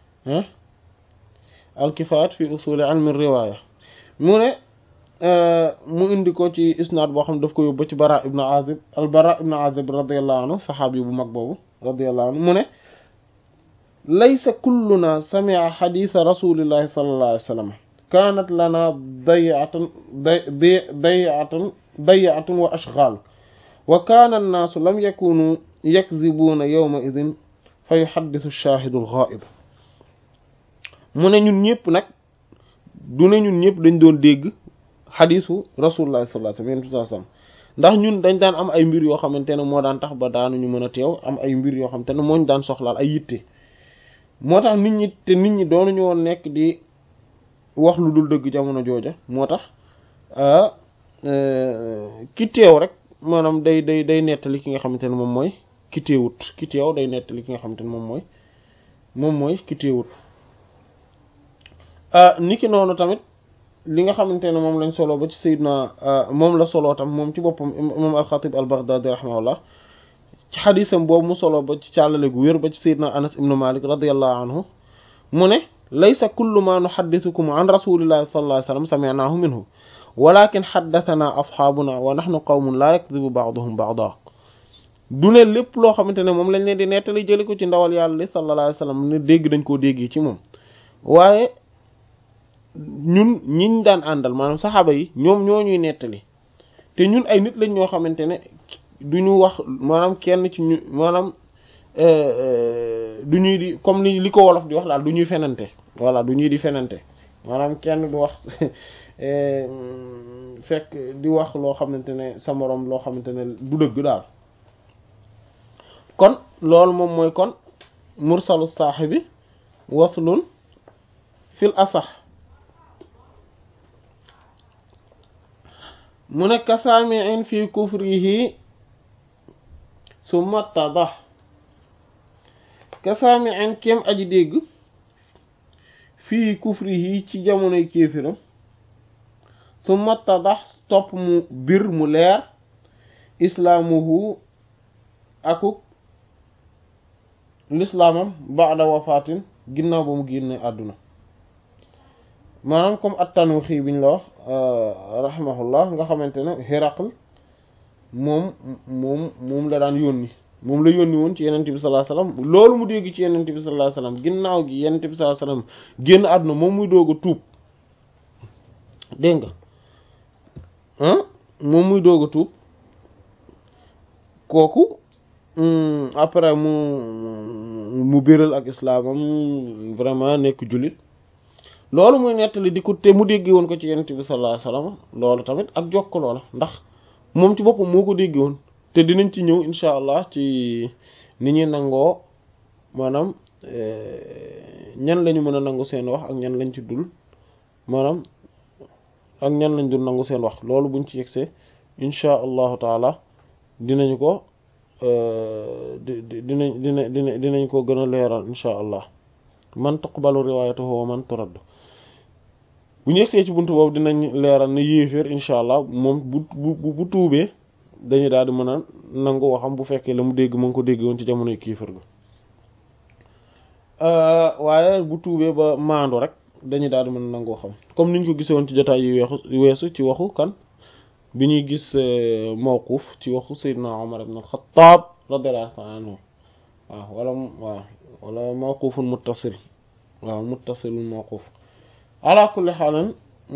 al kifaayat fi usuli ilmi riwaya mu ne mu indi ko ci isnaad boo xam daf ko yóbbu ci bara ibn azib al bara ibn azib radiallahu anhu saxaabi bu mag boobu radiallahu anhu mu ne laysa kulluna sami'a xadiisa rasulillahi sallallahu alayhi wa sallam kaanat lana dayatun dayatun dayatun wa ashgaal wa kaana annaasu lam yakunu yakzibuuna yawma idin fa yuxaddisu shaahidu alxaa'ib mu ne ñun ñëpp nag du ne ñun ñëpp dañ doon dégg xadisu rasulullah sallallahu alayhi wasallam ndax ñun dañ daan am ay mbir yoo xamante ne moo daan tax ba daanuñu mën a teew am ay mbir yoo xamante ne mooñ daan soxlaal ay yitte moo tax nit ñi te nit ñi doonuñu woon nekk di wax lu dul dëgg jamono jooja moo tax ki teew rek maanaam day day day nettali ki nga xamante ne moom mooy ki teewut ki teew day nettali ki nga xamante ne moom mooy moom mooy ki teewut niki noonu tamit li nga xamante ne moom lañ solo ba ci Seydina moom la solo tam moom ci boppam imam al-Khatib al-Baghdadi rahimahullah ci xadisam boobu mu solo ba ci càllale gu wér ba ci Seydina Anas ibnu Malik radiyallahu anhu mu ne laysa kullu ma nuhaddithukum an rasulillahi sallallahu alayhi wasallam sami'nahu minhu walakin haddathana ashaabuna wa nahnu qawmun la yakdhibu ba'duhum ba'da du ne lépp loo xamante ne moom lañ leen di nettali jëli ko ci ndawal yàlla li sallallahu alayhi wasallam ne dégg dañ koo déggee ci moom waaye ñun ñiñ daan àndal maanaam saxaaba yi ñoom ñoo ñuy nettali te ñun ay nit lañ ñoo xamante ne du ñu wax maanaam kenn ci ñu maanaam du ñuy di comme li li ko wolof di wax daal du ñuy fenante voilà du ñuy di fenante maanaam kenn du wax fekk di wax loo xamante ne sa moroom loo xamante ne du dëgg daal kon loolu moom mooy kon mursalu saaxibi waslun fil asax mu ne kasaamiin fi kufrihi summa tadax kasaamiin kem aji dégg fii kufrihi ci jamonoy kéefiram summa tadax topp mu bir mu leer islaamuhu akuk lislaamam baada wafaatin ginnaaw ba mu génne àdduna maanaam comme at-Tanuuxi biñ la wax rahimahullah nga xamante ne Hiraql moom moom moom la daan yónni moom la yónni woon ci yenente bi sallallahu alayhi wasallam loolu mu dégg ci yenente bi sallallahu alayhi wasallam ginnaaw gi yenente bi sallallahu alayhi wasallam génn àdduna moom muy doog a tuub dégg nga moom muy doog a tuub kooku après mu mu biral ak islaamam vraiment nekk jullit loolu muy nettali di ko te mu déggee woon ko ci yenent bi sallallahu alayhi wasallam loolu tamit ak jokk loola ndax moom ci boppam moo ko déggee woon te dinañ ci ñëw insha allah ci ni ñuy nangoo maanaam ñan lañu mën a nangu seen wax ak ñan lañ ci dul maanaam ak ñan lañ dul nangu seen wax loolu buñ ci yegsee insha allahu taala dinañu ko dinañ dina dina dinañ ko gën a leeral insha allah man tuqbalu riwaayatuhu wa man turaddu bu ñu yegsee ci buntu boobu dinañ leeral ne yéeféer insha allah moom bu bu bu tuubee dañu daal di mën a nangu waxam bu fekkee la mu dégg mu ngi ko dégg woon ci jamonoy kiifar ga waaye bu tuubee ba maandu rek dañu daal di mën a nangu waxam comme niñ ko gisee woon ci jotaay yu weexu weesu ci waxu kan bi ñuy gis mawquf ci waxu Seydina Umar ibn al-Khattab radiyallahu anhu waaw wala waaw wala mawqufun muttasil waaw muttasilun mawquf ala kulli xaalan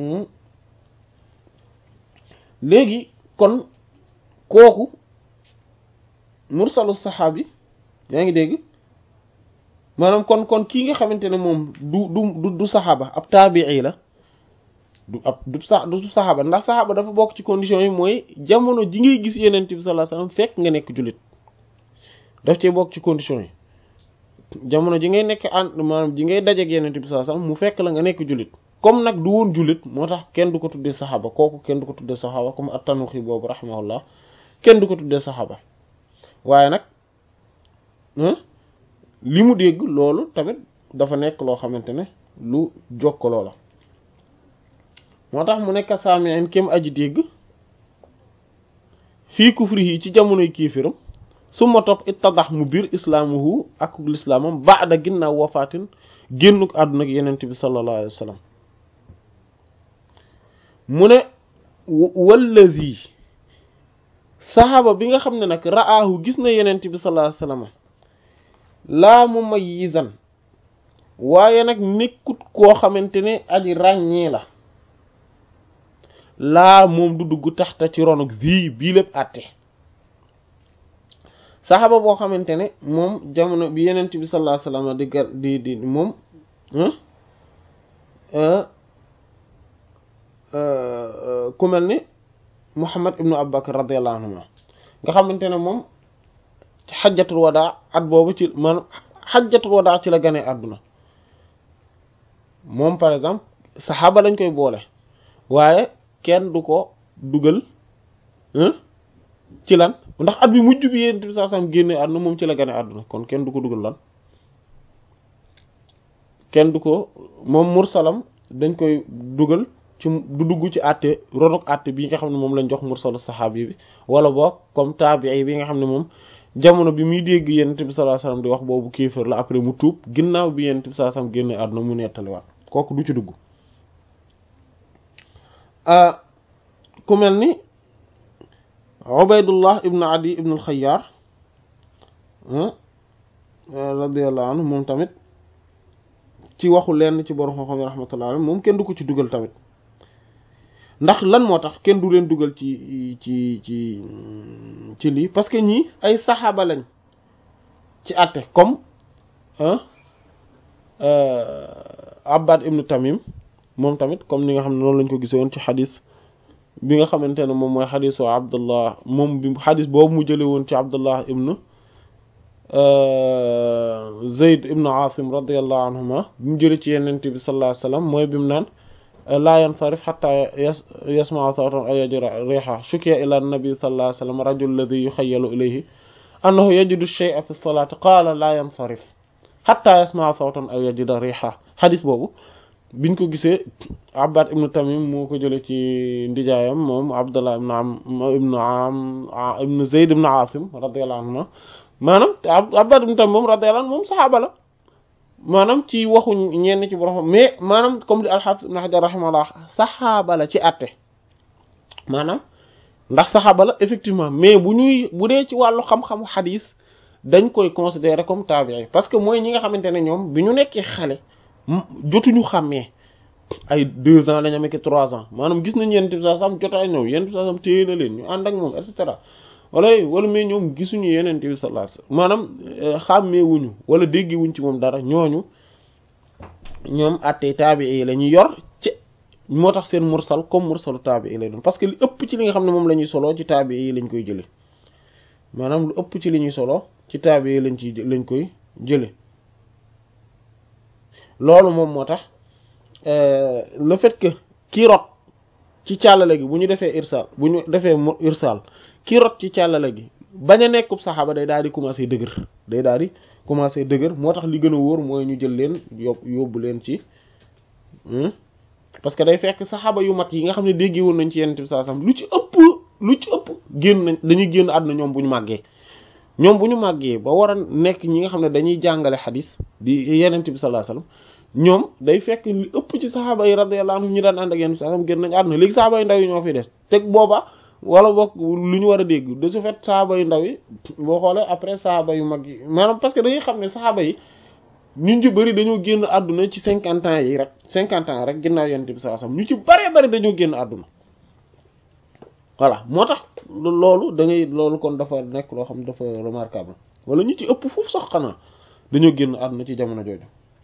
léegi kon kooku mursalu saxaabi yaa ngi dégg maanaam kon kon kii nga xamante ne moom du du du saxaaba ab taabii la du ab du sa du saxaaba ndax saxaaba dafa bokk ci conditions yi mooy jamono ji ngay gis yenent bi sallallahu alayhi wasallam fekk nga nekk jullit daf cee bokk ci conditions yi jamono ji ngay nekk ànd maanaam ji ngay dajeek yenent bi sallallahu alayhi wasallam mu fekk la nga nekk jullit comme nag du woon jullit moo tax kenn du ko tuddee saxaaba kooku kenn du ko tuddee saxaaba comme at-Tanuxi boobu rahimahullah kenn du ko tuddee saxaaba waaye nag li mu dégg loolu tamit dafa nekk loo xamante ne lu jokkaloo la moo tax mu nekk saami'in kem aji dégg fii kufrihi ci jamonoy kiifiram su ma topp ittadax mu biir islaamuhu ak lislaamam ba'da ginnaaw wafaatin génnuk àdduna ak yenent bi sallallahu alayhi wa sallam mu ne wallazi saxaaba bi nga xam ne nag ra'aahu gis na yenent bi sallallahu alayhi wa sallam laa mumayyizan waaye nag nekkut koo xamante ne aji ràññee la laa moom du dugg taxta ci ronuk zi bii lépp àtte saxaaba boo xamante ne moom jamono bi yenent bi sallallahu alayhi wasallam di gar di di moom ku mel ni Muhammad ibnu Abubakar radiyallahu anhu nga xamante ne moom ci xajjatul wadaa at boobu ci man xajjatul wadaa ci la gane àdduna moom par exemple saxaaba lañ koy boole waaye kenn du ko dugal ci lan ndax at bi mujj bi yéen bi saa sam génne àdduna moom ci la gane àdduna kon kenn du ko dugal lan kenn du ko moom mursalam dañ koy dugal ci du dugg ci àtte ronok àtte bi nga xam ne moom lañ jox mursalu saxaabi bi wala boog comme taabii bi nga xam ne moom jamono bi muy dégg yonent bi sallallahu alayhi wasallam di wax boobu kéefër la après mu tuub ginnaaw bi yonent bi sallallahu alayhi wasallam génne àdduna mu nettaliwaat kooku du ci dugg ku mel ni Ubaydullah ibn Adi ibn al-Khayyar radiyallahu anhu moom tamit ci waxu lenn ci borom xam-xam yi rahmatullah alayhi moom kenn du ko ci dugal tamit ndax lan moo tax kenn du leen dugal ci ci ci ci lii parce que ñii ay saxaaba lañ ci àtte comme Abbad ibnu Tamim moom tamit comme ni nga xam ne noonu lañ ko gisee woon ci xadis bi nga xamante ne moom mooy xadisu Abdullah moom bi xadis boobu mu jëlee woon ci Abdullah ibnu Zayd ibnu Asim radiyallahu anhuma bi mu jëlee ci Yonent bi sallallahu alayhi wa sallam mooy bi mu naan laa yansarif xatta yasmaa sawtan aw yajida riiha shukiya ila nabi sallallahu alayhi wa sallam rajul ladhi yuxayyalu ilayhi annahu yajidu shay'a fi salaati qaala laa yansarif xatta yasmaa sawtan aw yajida riiha xadis boobu biñ ko gisee Abbad ibnu Tamim moo ko jëlee ci ndijaayam moom Abdullah ibnu am ibnu am ibnu Zayd ibnu Asim radiyallahu anhu maanaam te Abbad ibnu Tamim moom radiyallahu anhu moom saxaaba la maanaam ci waxu ñenn ci borom mais maanaam comme li al-Hafiz ibn Hajar rahimahullah saxaaba la ci àtte maanaam ndax saxaaba la effectivement mais bu ñuy bu dee ci wàllu xam-xamu xadis dañ koy considérer comme tabi'i parce que mooy ñi nga xamante ne ñoom bi ñu nekkee xale jotuñu xàmmee ay deux ans lañ amee ki trois ans maanaam gis nañ yenn saa sam jotaay ñëw yenn saa sam téye na leen ñu ànd ak moom et cetera wala wala mais ñoom gisuñu yeneen bi sallallahu alayhi wasallam maanaam xàmmeewuñu wala déggewuñ ci moom dara ñooñu ñoom àttee taabii la ñuy yor ci moo tax seen mursal comme mursalu taabii lay doon parce que li ëpp ci li nga xam ne moom la ñuy soloo ci taabii yi lañ koy jële maanaam lu ëpp ci li ñuy solo ci taabii yi lañ ci lañ koy jële loolu moom moo tax le fait que kii rot ci càllale gi bu ñu defee irsal bu ñu defee irsal kii rot ci càllale gi bañ a nekkub saxaaba day daal di commencer dëgër day daal di commencer dëgër moo tax li gën a wóor mooy ñu jël leen yób yóbbu leen ci parce que day fekk saxaaba yu mag yi nga xam ne dégg woon nañ ci yenn saa sam lu ci ëpp lu ci ëpp génn nañ dañuy génn àdduna ñoom bu ñu màggee ñoom bu ñu màggee ba war a nekk ñi nga xam ne dañuy jàngale xadis di yenent bi sallallahu alayhi wasallam ñoom day fekk li ëpp ci saxaaba yi radiyallahu anhum ñu daan ànd ak yenn bi sallallahu alayhi wasallam génn nañ àdduna léegi saxaaba yu ndaw yi ñoo fi des teg booba wala boog lu ñu war a dégg de ce fait saxaaba yu ndaw yi boo xoolee après saxaaba yu mag yi maanaam parce que dañuy xam ne saxaaba yi ñu ci bëri dañoo génn àdduna ci cinquante ans yi rek cinquante ans rek ginnaaw yenent bi sallallahu alayhi wasallam ñu ci bëree bëri dañoo génn àdduna voilà moo tax loolu da ngay loolu kon dafa nekk loo xam ne dafa remarquable wala ñu ci ëpp foofu sax xanaa dañoo génn àdduna ci jamono jooju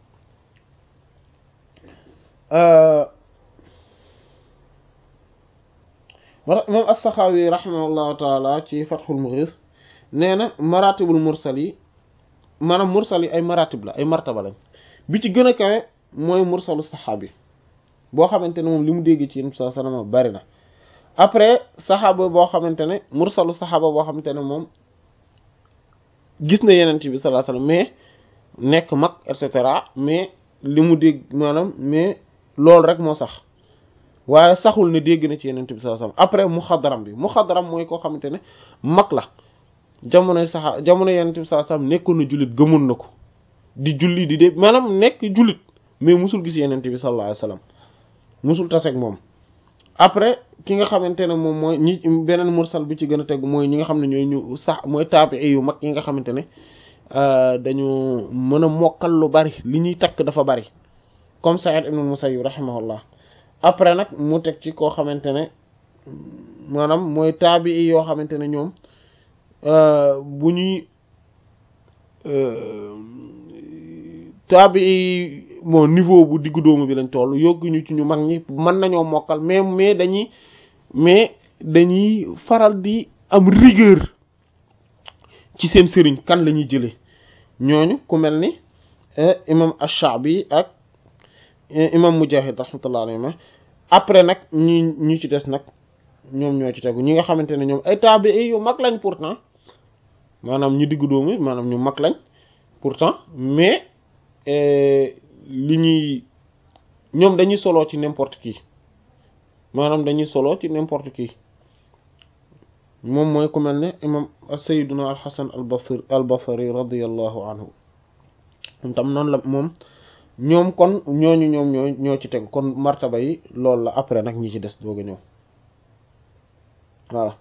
moom as-Saxaawi rahimahullahu taala ci Fathul Mughis nee na maratibul mursal yi maanaam mursal yi ay maratib la ay martaba lañ bi ci gën a kawe mooy mursalu saxaabi boo xamante ne moom li mu dégg ci yéen sa sanama bari na après saxaaba boo xamante ne mursalu saxaaba boo xamante ne moom gis na yenent bi sallallahu alayhi wasallam mais nekk mag et cetera mais li mu dégg maanaam mais loolu rek moo sax waaye saxul ne dégg na ci yenent bi sallallahu alayhi wasallam après muxadaram bi muxadaram mooy koo xamante ne mag la jamonoy saxa jamono yenent bi sallallahu alayhi wasallam nekkoon na jullit gëmoon na ko di julli di dégg maanaam nekk jullit mais musul gis yenent bi sallallahu alayhi wasallam musul taseeg moom après ki nga xamante ne moom mooy ñi beneen mursal bi ci gën a tegu mooy ñi nga xam ne ñooy ñu sax mooy taabii yu mag yi nga xamante ne dañu mën a mokkal lu bari li ñuy takk dafa bari comme Sa'id ibn Musayyib rahimahullah après nag mu teg ci koo xamante ne maanaam mooy taabii yoo xamante ne ñoom bu ñuy taabii bon niveau bu diggu doomu bi lañ toll yogguñu ci ñu mag ñi mën nañoo mokkal mais mais dañuy mais dañuy faral di am rigueur ci seen sëriñ kan la ñuy jëlee ñooñu ku mel ni imam ash-Sha'bi ak imam Mujahid rahmatullah alayhi après nag ñi ñi ci des nag ñoom ñoo ci tegu ñi nga xamante ne ñoom ay tabi'i yu mag lañ pourtant maanaam ñu diggu doomu maanaam ñu mag lañ pourtant mais li ñuy ñoom dañuy solo ci n'importe qui maanaam dañuy solo ci n'importe qui moom mooy ku mel ne imam sayyiduna al-Hasan al-Basri al-Basri radiyallahu anhu moom tam noonu la moom ñoom kon ñooñu ñoom ñoo ñoo ci tegu kon martaba yi loolu la après nag ñi ci des doog a ñëw voilà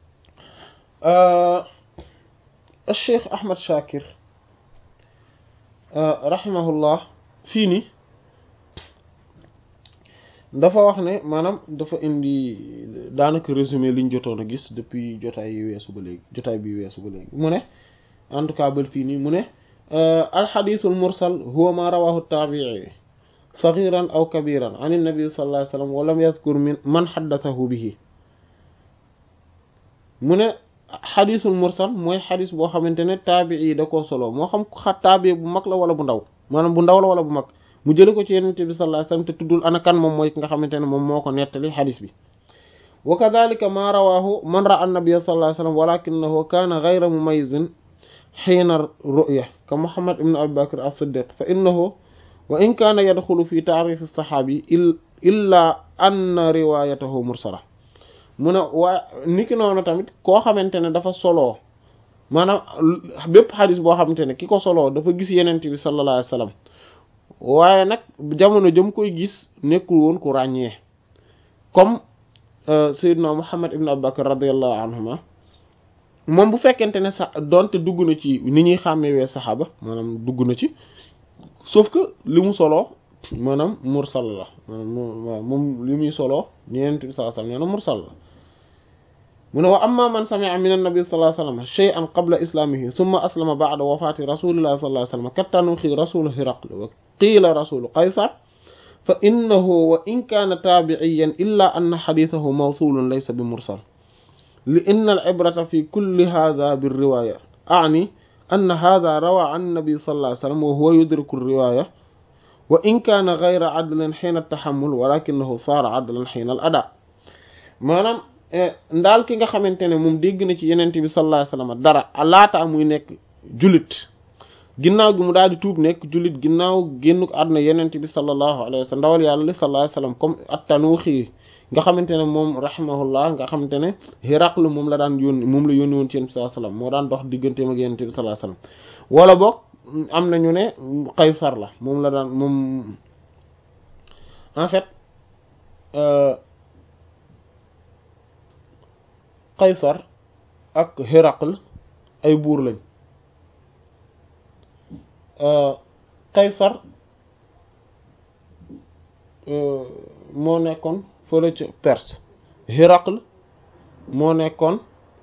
Cheikh Ahmad Shakir rahimahullah fii nii dafa wax ne maanaam dafa indi daanaka résumé liñ jotoon a gis depuis jotaay yi weesu ba léegi jotaay bi weesu ba léegi mu ne en tout cas bal fii nii mu ne alxadisul mursal huwa ma rawahu taabii sagiran aw kabiran an nabi sallallahu alayhi wasallam wa lam yadhkur min man xaddathahu bihi mu ne xadisul mursal mooy xadis boo xamante ne taabii yi da koo solo moo xam xa taabii bu mag la wala bu ndaw maanaam bu ndaw la wala bu mag mu jële ko ci yenente bi sallallahu alayhi wasallam te tuddul ana kan moom mooy ki nga xamante ne moom moo ko nettali xadis bi wa kadhalika ma rawahu man ra'a an-nabiy sallallahu alayhi wasallam walakinahu kana ghayra mumayyizin xiina ru'ya ka muhammad ibn abi bakr as-siddiq fa innahu wa in kana yadxulu fi ta'rif as-sahabi illa anna riwayatahu mursala mu ne waa niki noonu tamit koo xamante ne dafa soloo maanaam bépp xadis boo xamante ne ki ko soloo dafa gis yenente bi sallallahu alayhi wasallam waaye nag jamono jëm koy gis nekkul woon ku ràññee comme Seydina Muhammad ibn Abu Bakr radiyallahu anhuma moom bu fekkente ne sax donte dugg na ci ni ñuy xàmmewee saxaaba maanaam dugg na ci sauf que li mu soloo maanaam mursal la maanaam moom li muy soloo Yonent bi sallallahu alayhi wasallam nee na mursal la mu ne wa amma man sami'a min an-nabi sallallahu alayhi wasallam shay'an qabla islamihi thumma aslama ba'da wafati rasulillahi sallallahu alayhi wasallam kattanuxi rasul hiraql wa qiila rasul qaysar fa innahu wa in kaana taabiciyan illa anna xadiisahu mawsuulun laysa bi mursal li inna al-ibrata fi kulli haadha bir-riwaaya a'ni anna haadha rawaa an nabi sallallahu alayhi wasallam wa huwa yudriku ar-riwaaya wa in kaana ghayra adlin hiina at-tahammul walakinahu saara adlan hiina al-adaa maanaam ndaal ki nga xamante ne moom dégg na ci yenent bi sallallahu alayhi wasallam dara laata muy nekk jullit ginnaaw gi mu daal di tuub nekk jullit ginnaaw génnuk àdduna yenent bi sallallahu alayhi wasallam ndawal yàlla li sallallahu alayhi wasallam comme at-Tanuuxi nga xamante ne moom rahimahullah nga xamante ne Hiraql moom la daan yónni moom la yónni woon ci yenent bi sallallahu alayhi wasallam moo daan dox digganteem ak yenent bi sallallahu alayhi wasallam wala boog am nañu ne Qaysar la moom la daan moom en fait Qaysar ak Hiraql ay buur lañ Qaysar moo nekkoon fële ca Perse Hiraql moo nekkoon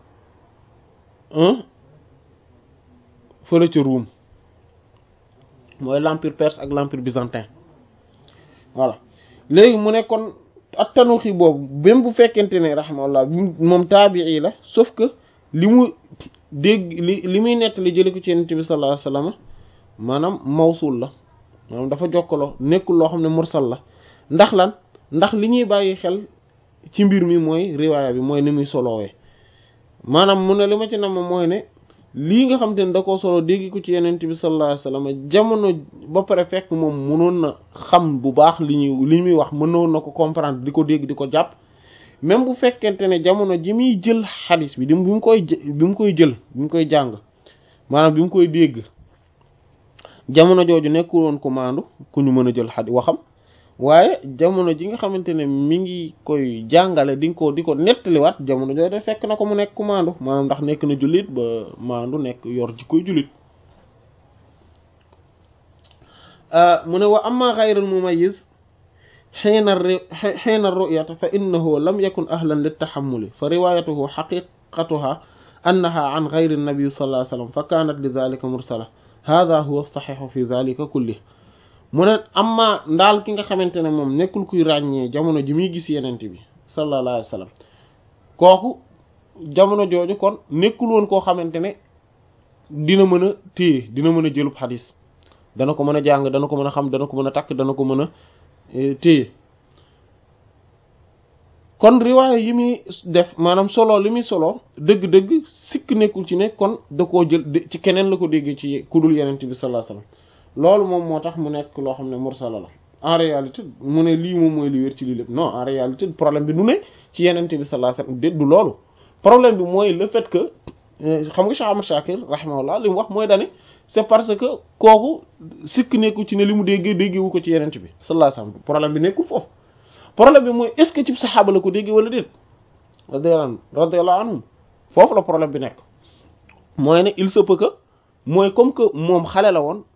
fële ca Roum mooy l'empire perse ak l'empire byzantin voilà léegi mu nekkoon ak tanuxi boobu même bu fekkente ne rahimahullah moom taabii la sauf que li mu dégg li li muy nett li jële ko ci yonent bi sallallahu alayhi wasallam maanaam mawsul la maanaam dafa jokkaloo nekkul loo xam ne mursal la ndax lan ndax li ñuy bàyyi xel ci mbir mi mooy riwaaya bi mooy ni muy solowee maanaam mu ne li ma ci nam mooy ne lii nga xam te ne da koo solo dégg ko ci yonent bi sallallahu alayhi wasallam jamono ba pare fekk moom mënoon na xam bu baax li ñuy li muy wax mënoon na ko comprendre di ko dégg di ko jàpp même bu fekkente ne jamono ji muy jël xadis bi di bi mu koy bi mu koy jël bi mu koy jàng maanaam bi mu koy dégg jamono jooju nekkul woon ko maandu ku ñu mën a jël xadis waxam waaye jamono ji nga xamante ne mi ngi koy jàngale di ko di ko nettaliwaat jamono jooju de fekk na ko mu nekk ku maandu maanaam ndax nekk na jullit ba maandu nekk yor ji koy jullit mu ne wa amma ghayr al mumayyiz xiina xiina ru'yata fa innahu lam yakun ahlan lit tahammuli fa riwayatuhu haqiqatuha annaha an ghayri an-nabi sallallahu alayhi wasallam fa kanat li dhalika mursala hadha huwa as-sahih fi dhalika kulli mu ne amma ndaal ki nga xamante ne moom nekkul kuy ràññee jamono ji muy gis yenent bi sallallahu alayhi wasallam kooku jamono jooju kon nekkul woon koo xamante ne dina mën a téye dina mën a jëlub xadis dana ko mën a jàng dana ko mën a xam dana ko mën a takk dana ko mën a téye kon riwaaya yi muy def maanaam solo li muy solo dëgg-dëgg sikk nekkul ci ne kon da koo jël ci keneen la ko déggee ci ku dul yenent bi sallallahu alayhi wasallam loolu moom moo tax mu nekk loo xam ne mursala la en réalité mu ne lii moom mooy li wér ci lii lépp non en réalité problème bi du ne ci yenente bi sallallahu alayhi wasallam déet du loolu problème bi mooy le fait que xam nga Cheikh Ahmad Shakir rahimahullah li mu wax mooy dane c'est parce que kooku sikk nekku ci ne li mu déggee déggewu ko ci yenente bi sallallahu alayhi wasallam problème bi nekkul foofu problème bi mooy est-ce que ci saxaaba la ko déggee wala déet radiyallahu radiyallahu anhum foofu la problème bi nekk mooy ne il se peut que mooy comme que moom xale la woon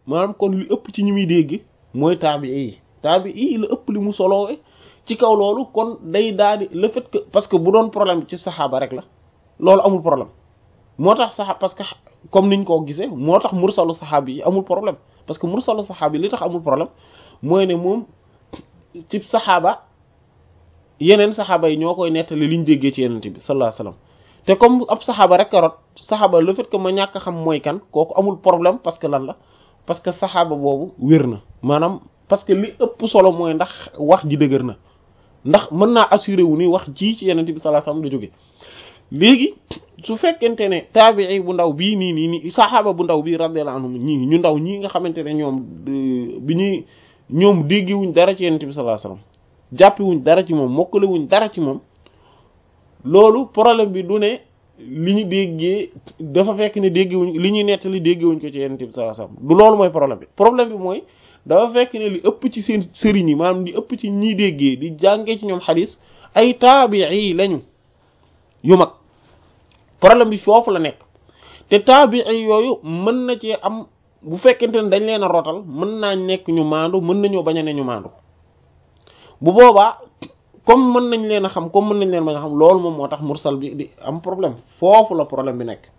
maanaam kon li ëpp ci ñi muy dégg mooy taabii yi taabii yi la ëpp li mu solowee ci kaw loolu kon day daal di le fait que parce que bu doon problème ci saxaaba rek la loolu amul problème moo tax saxa parce que comme niñ ko gisee moo tax mursalu saxaabi yi amul problème parce que mursalu saxaabi li tax amul problème mooy ne moom ci saxaaba yeneen saxaaba yi ñoo koy nettali liñ déggee ci yenente bi sallallahu alayhi wasallam te comme ab saxaaba rek karot saxaaba le fait que ma ñàkk xam mooy kan kooku amul problème parce que lan la parce que saxaaba boobu wér na maanaam parce que li ëpp solo mooy ndax wax ji dëgër na ndax mën naa assuré wu ni wax ji ci yenente bi sallallahu alayhi wasallam da jóge léegi su fekkente ne taabii bu ndaw bii nii nii nii saxaaba bu ndaw bii radiyallahu anhum ñii ñu ndaw ñii nga xamante ne ñoom bi ñuy ñoom déggiwuñ dara ci yenente bi sallallahu alayhi wasallam jàppiwuñ dara ci moom mokkalewuñ dara ci moom loolu problème bi du ne li ñu déggee dafa fekk ne déggewuñ li ñuy nettali déggewuñ ko ci yenente bi sallallahu alayhi wasallam du loolu mooy problème bi problème bi mooy dafa fekk ne li ëpp ci seen sëriñ yi maanaam li ëpp ci ñi déggee di jàngee ci ñoom xadis ay taabii lañu yu mag problème bi foofu la nekk te taabii yooyu mën na cee am bu fekkente ne dañ leen a rotal mën naa nekk ñu maandu mën nañoo bañ a ne ñu maandu bu boobaa comme mën nañ leen a xam comme mën nañ leen bañ a xam loolu moom moo tax mursal bi di am problème foofu la problème bi nekk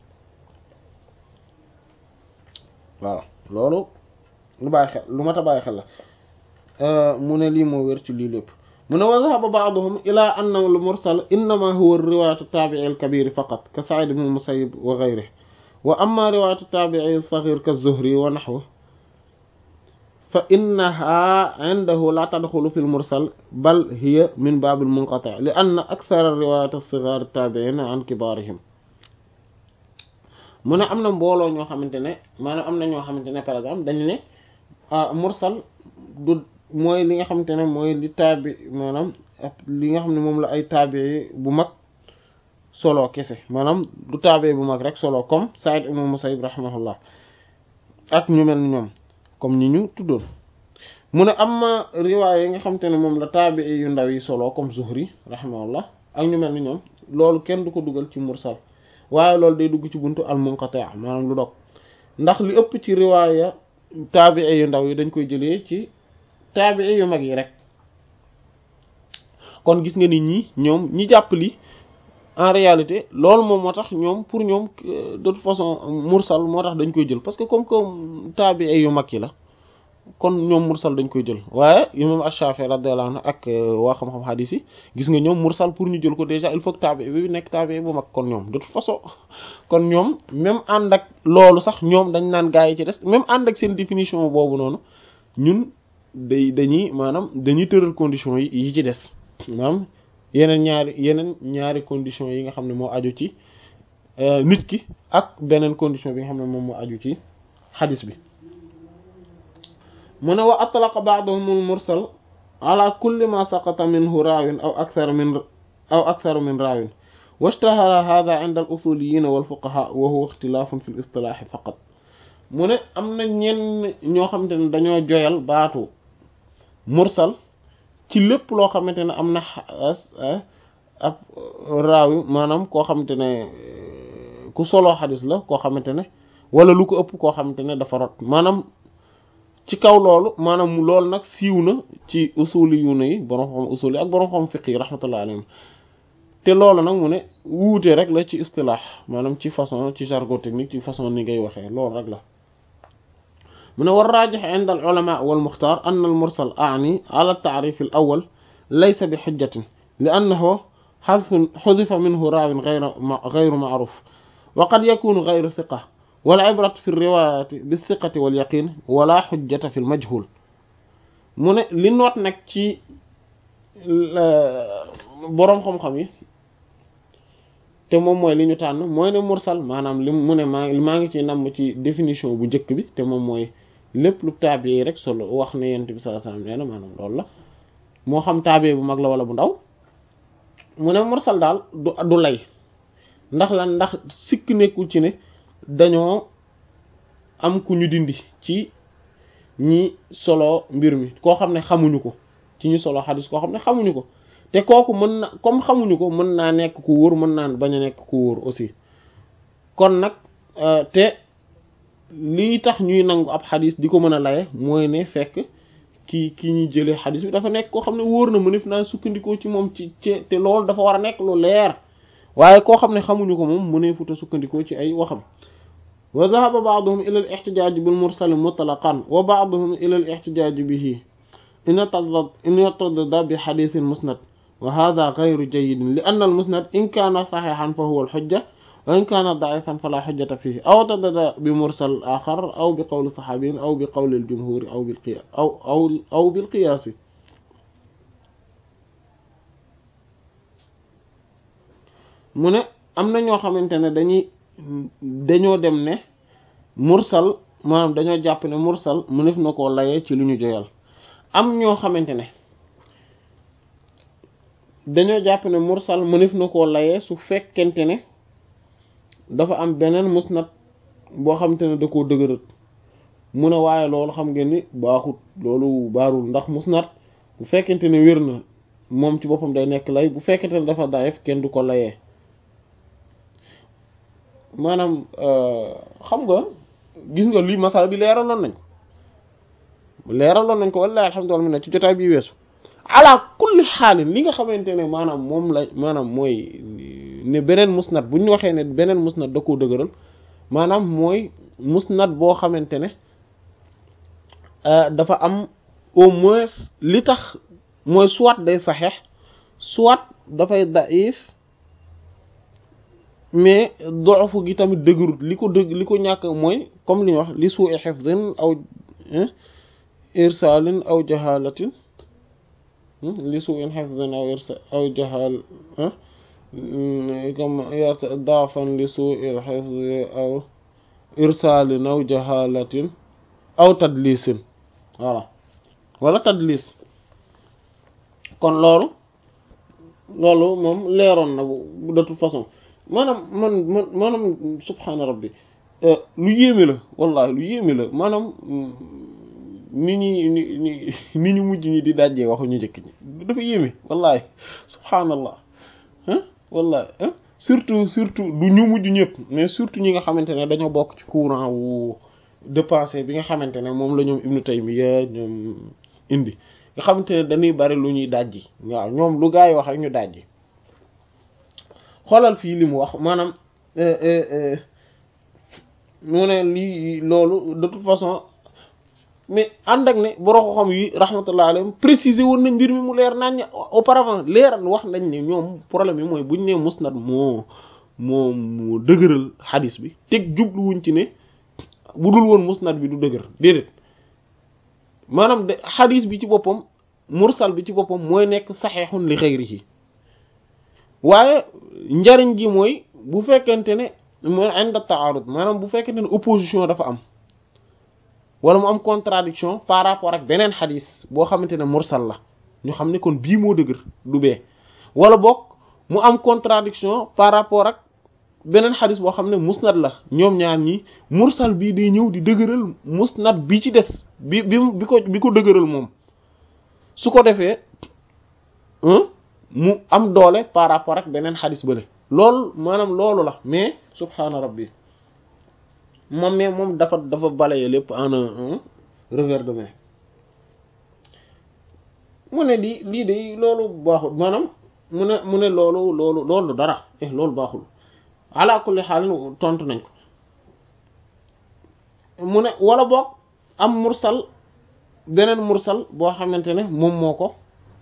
voilà loolu lu bàyyi xel lu mat a bàyyi xel la mu ne lii moo wér ci lii lépp mu ne wa dhahaba ba'duhum ila anna al mursal innama huwa riwayatu tabi'i al kabir faqat ka Sa'id ibn al-Musayyib wa ghayrihi wa amma riwayatu tabi'i as-saghir ka az-Zuhri wa nahwihi fa innaha indahu la tadxulu fi al-mursal bal hiya min bab al-munqati' li anna akthara riwayat as-sighar at-tabi'in an kibarihim mu ne am na mbooloo ñoo xamante ne maanaam am na ñoo xamante ne par exemple dañu ne mursal du mooy li nga xamante ne mooy li taabi maanaam li nga xam ne moom la ay taabi bu mag solo kese maanaam du taabi bu mag rek solo comme Sa'id ibn Musayyib rahimahullah ak ñu mel ni ñoom comme ñi ñu tuddoon mu ne am ma riwaay yi nga xamante ne moom la taabi yu ndaw yi solo comme Zuhri rahimahullah ak ñu mel ni ñoom loolu kenn du ko dugal ci mursal waaye loolu day dugg ci buntu al munqati' maanaam lu dog ndax li ëpp ci riwaaya taabi yu ndaw yi dañ koy jëlee ci taabii yu mag yi rek kon gis nga nit ñi ñoom ñi jàpp li en réalité loolu moom moo tax ñoom pour ñoom de toute façon mursal moo tax dañ koy jël parce que comme que taabii yu mag yi la kon ñoom mursal dañ koy jël waaye imam Ash-Shafi'i radiyallahu anhu ak waa xam-xam hadis yi gis nga ñoom mursal pour ñu jël ko déjà il faut que taabii bi nekk taabii bu mag kon ñoom de toute façon kon ñoom même ànd ak loolu sax ñoom dañ naan gaa yi ci des même ànd ak seen définition boobu noonu ñun day dañuy maanaam dañuy tëral conditions yi yi ci des maanaam yeneen ñaari yeneen ñaari conditions yi nga xam ne moo aju ci nit ki ak beneen condition bi nga xam ne moom moo aju ci xadis bi mu ne wa atlaqa ba'dhum al-mursal ala kulli ma saqata minhu raawin aw akthar min aw akthar min raawin washtahara hadha 'inda al-usuliyyin wal fuqaha wa huwa ikhtilafun fi al-istilah faqat mu ne am na ñenn ñoo xamante ne dañoo joyal baatu mursal ci lépp loo xamante ne am na ab raawi maanaam koo xamante ne ku solo xadis la koo xamante ne wala lu ko ëpp koo xamante ne dafa rot maanaam ci kaw loolu maanaam loolu nag siiw na ci usuli yu ne yi borom xam usuli ak borom xam fiq yi rahmatullah alayhim te loolu nag mu ne wuute rek la ci istilaax maanaam ci façon ci jargon technique ci façon ni ngay waxee loolu rek la من والراجح عند العلماء والمختار أن المرسل أعني على التعريف الأول ليس بحجة لأنه حذف حذف منه راو غير غير معروف وقد يكون غير ثقة والعبرة في الرواية بالثقة واليقين ولا حجة في المجهول من لنوت نك ci borom xam-xam yi te moom mooy li ñu tànn mooy ne mursal maanaam li mu ne maa maa ngi ci namm ci définition bu njëkk bi te moom mooy lépp lu taabi rek solo wax ne yent bi sallallahu alayhi wasallam nee na maanaam loolu la moo xam taabi bu mag la wala bu ndaw mu ne mursal daal du du lay ndax lan ndax sikk nekkul ci ne dañoo am ku ñu dindi ci ñi solo mbir mi koo xam ne xamuñu ko ci ñu solo xadis koo xam ne xamuñu ko te kooku mën na comme xamuñu ko mën naa nekk ku wóor mën naa bañ a nekk ku wóor aussi kon nag te lii tax ñuy nangu ab xadis di ko mën a laye mooy ne fekk ki ki ñuy jëlee xadis bi dafa nekk koo xam ne wóor na mënef naa sukkandikoo ci moom ci ci te loolu dafa war a nekk lu leer waaye koo xam ne xamuñu ko moom mëneefuta sukkandikoo ci ay waxam wa dhahaba ba'duhum ila al-ihtijaj bil mursal mutlaqan wa ba'duhum ila al-ihtijaj bihi in yataddada bi hadithin musnad wa hadha ghayru jayyid li anna al-musnad in kana sahihan fa huwa al-hujja wa in kana da'ifan fala hujjata fihi aw taddada bi mursal akhar aw bi qawli sahabiyyin aw bi qawli al-jumhur aw bil qiyas aw aw aw bil qiyas mu ne am na ñoo xamante ne dañuy dañoo dem ne mursal maanaam dañoo jàpp ne mursal mënef na koo layee ci lu ñu joyal am ñoo xamante ne dañoo jàpp ne mursal mënef na koo layee su fekkente ne dafa am beneen musnad boo xamante ne da koo dëgërat mu ne waaye loolu xam ngeen ni baaxut loolu baarul ndax musnad bu fekkente ne wér na moom ci boppam day nekk lay bu fekkente ne dafa daif kenn du ko layee maanaam xam nga gis nga lii masala bi leeraloon nañ ko leeraloon nañ ko wallahi alhamdulillah mi ne ci jotaay bi weesu ala kulli xaalin li nga xamante ne maanaam moom la maanaam mooy ne beneen musnad bu ñu waxee ne beneen musnad da koo dëgëral maanaam mooy musnad boo xamante ne dafa am au moins li tax mooy soit day saxeex soit dafay daif mais doxu gi tamit dëgërut li ko dëgg li ko ñàkk mooy comme li ñu wax li suu'i hifdin aw irsalin aw jahalatin li suu'i hifdin aw irsa aw jahal comme daafan li suu'i hifdin aw irsalin aw jahalatin aw tadlisin voilà wala tadlis kon loolu loolu moom leeroon na bu de toute façon maanaam man man maanaam subhaana rabbi lu yéeme la wallahi lu yéeme la maanaam ni ñi ni ni ni ñu mujj ñi di dajjee waxu ñu njëkk ñi dafa yéeme wallahi subhaanallah ah wallahi ah surtout surtout du ñu mujj ñëpp mais surtout ñi nga xamante ne dañoo bokk ci courant wu de pensée bi nga xamante ne moom la ñoom Ibnu Taymiyya ñoom indi nga xamante ne dañuy bari lu ñuy dajji waaw ñoom lu gaa yi wax rek ñu dajji xoolal fii li mu wax maanaam mu ne lii loolu de toute façon mais ànd ak ne borom xam yi rahmatullah alayhim préciser woon nañ mbir mi mu leer nañ auparavant leeral wax nañ ne ñoom problème yi mooy buñ ne musnad moo moo moo dëgëral xadis bi teg jubluwuñ ci ne bu dul woon musnad bi du dëgër déedéet maanaam de xadis bi ci boppam mursal bi ci boppam mooy nekk saxeexun li xayrihi waaye njariñ gi mooy bu fekkente ne mooy inda taarud maanaam bu fekkente ne opposition dafa am wala mu am contradiction par rapport ak beneen xadis boo xamante ne mursal la ñu xam ne kon bii moo dëgër du bee wala boog mu am contradiction par rapport ak beneen xadis boo xam ne musnad la ñoom ñaar ñi mursal bii day ñëw di dëgëral musnad bi ci des bi bi bi ko bi ko dëgëral moom su ko defee mu am doole par rapport ak beneen xadis bële loolu maanaam loolu la mais subhaana rabbi moom mais moom dafa dafa balaye lépp en un revers de main mu ne lii lii de loolu baaxul maanaam mu ne mu ne loolu loolu loolu dara eh loolu baaxul ala kulli xaal tontu nañ ko mu ne wala boog am mursal beneen mursal boo xamante ne moom moo ko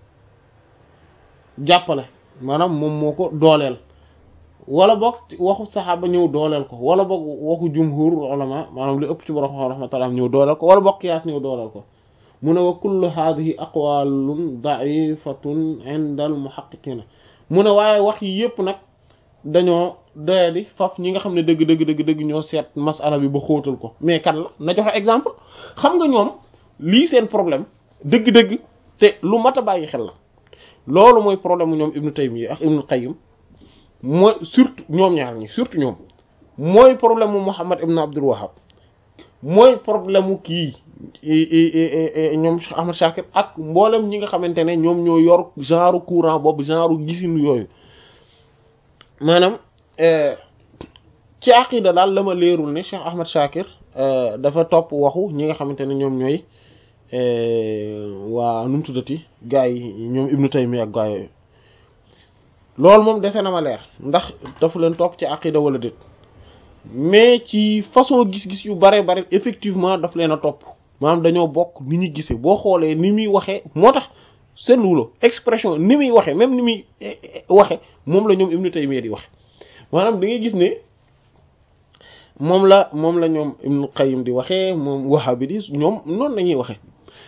jàppale maanaam moom moo ko dooleel wala boog waxu saxaaba ñëw dooleel ko wala boog waxu jumhur ulama maanaam li ëpp ci borom rahmatullah ñëw dooleel ko wala boog qiyaas ñëw dooleel ko mu ne wa kullu hadhihi aqwalun da'ifatun 'inda al muhaqqiqina mu ne waaye wax yi yépp nag dañoo doyadi faf ñi nga xam ne dëgg dëgg dëgg dëgg ñoo seet masala bi ba xóotal ko mais kan la na joxe exemple xam nga ñoom lii seen problème dëgg-dëgg te lu mat a bàyyi xel la loolu mooy problème mu ñoom Ibnu Taymiyya ak Ibnu Qayyim mooy surtout ñoom ñaar ñi surtout ñoom mooy problème mu Muhammad ibn Abdul Wahhab mooy problème mu kii ñoom Ahmad Shakir ak mboolem ñi nga xamante ne ñoom ñoo yor genre courant boobu genre gisinu yooyu maanaam ci aqida daal la ma leerul ne Cheikh Ahmad Shakir dafa topp waxu ñi nga xamante ne ñoom ñooy waa nu mu tuddati gaa yi ñoom Ibnu Taymiyya ak gaa yooyu loolu moom dese na ma leer ndax dafa leen topp ci aqida wala déet mais ci façon gis-gis yu bare bare effectivement daf leen a topp maanaam dañoo bokk ni ñu gisee boo xoolee ni muy waxee moo tax seetluwuloo expression ni muy waxee même ni muy waxe moom la ñoom Ibnu Taymiyya di waxe maanaam da ngay gis ne moom la moom la ñoom Ibnu Qayyim di waxee moom Wahhabi di ñoom noonu la ñuy waxee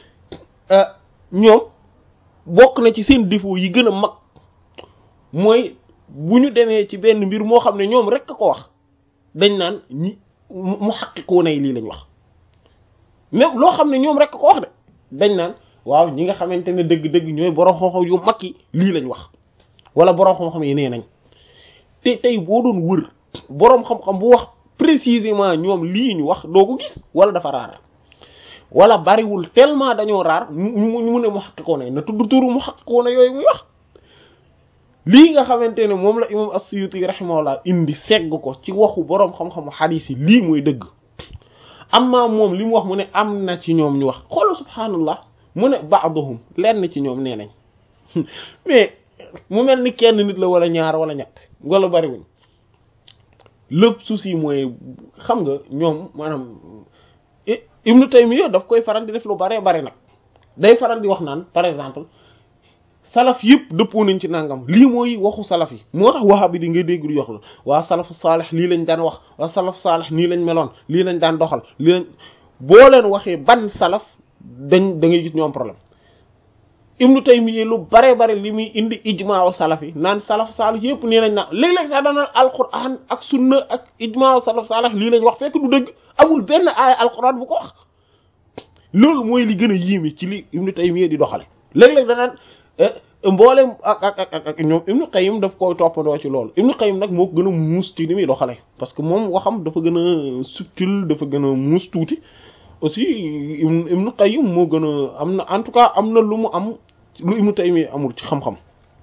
ñoom bokk na ci seen défaut yi gën a mag mooy bu ñu demee ci benn mbir moo xam ne ñoom rek a ko wax dañ naan ñi mu xaqiqu nay lii lañ wax même loo xam ne ñoom rek a ko wax de dañ naan waaw ñi nga xamante ne dëgg-dëgg ñooy borom xam-xam yu mag yi lii lañ wax wala borom xam-xam yi nee nañ te tey boo doon wër borom xam-xam bu wax précisément ñoom lii ñu wax doo ko gis wala dafa raar wala bariwul tellement dañoo raar mu mu ne mu xaqiqu nay na tudd turu mu xaqiqu na yooyu muy wax. lii nga xamante ne moom la imam as-Suyuti rahimahullah indi segg ko ci waxu boroom xam-xamu xadiis yi lii mooy dëgg amma moom li mu wax mu ne am na ci ñoom ñu wax xoolal subhaanallah mu ne ba'duhum lenn ci ñoom nee nañ mais mu mel ni kenn nit la wala ñaar wala ñett wala bariwuñ lépp souci mooy xam nga ñoom maanaam Ibnu Taymiyya daf koy faral di def lu baree bari nag day faral di wax naan par exemple salaf yëpp dëppoo nañ ci nangam lii mooy waxu salaf yi moo tax wahabi di nga dégg lu yox la waa salafu saalih lii lañ daan wax waa salaf saalih nii lañ meloon lii lañ daan doxal lii lañ boo leen waxee ban salaf dañ da ngay gis ñoom problème ibnu Taymiyya lu bare bare li muy indi ijmaa salaf yi naan salaf saalih yëpp nii lañ naan léeg-léeg sax dana alquran ak sunna ak ijmaa salaf saalih lii lañ wax fekk du dëgg amul benn aaya alquran bu ko wax loolu mooy li gën a yéeme ci li ibnu Taymiyya di doxale léeg-léeg danaan mboolem ak ak ak ak ñoom Ibnu Qayyim daf koy toppandoo ci loolu Ibnu Qayyim nag moo ko gën a muus ci ni muy doxale parce que moom waxam dafa gën a subtil dafa gën a muus tuuti aussi Ibnu Qayyim moo gën a am na en tout cas am na lu mu am lu Ibnu Taymiyya amul ci xam-xam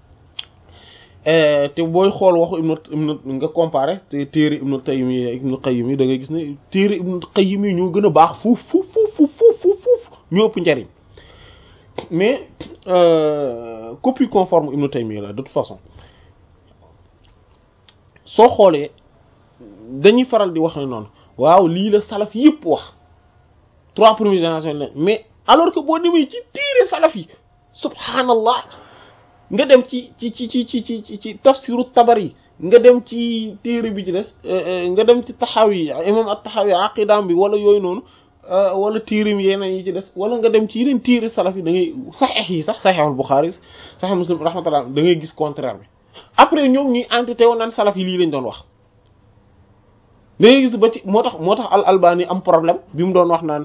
te booy xool waxu Ibnu Ibnu nga comparé te téere Ibnu Taymiyya Ibnu Qayyim yi da ngay gis ne téere Ibnu Qayyim yi ñoo gën a baax fuuf fuuf fuuf fuuf fuuf ñoo ëpp njariñ mais euh, copie conforme Ibn Taymiyya la de toute façon soo xoolee dañuy faral di wax ne noonu waaw lii la salaf yëpp wax trois premières générations la mais alors que boo demee ci téere salaf yi subhanallah nga dem ci ci ci ci ci ci ci tafsiru Tabari nga dem ci téere bi ci des nga dem ci Tahawi imam at-Tahawi aqidaam bi wala yooyu noonu wala tiirim yeneen yi ci des wala nga dem ci yeneen tiiri salaf yi da ngay saxeex yi sax saxeexul Buxaari saxeex Muslim rahmatullah da ngay gis contraire bi après ñoom ñuy entité woon naan salaf yi lii lañ doon wax da ngay gis ba ci moo tax moo tax al albani am problème bi mu doon wax naan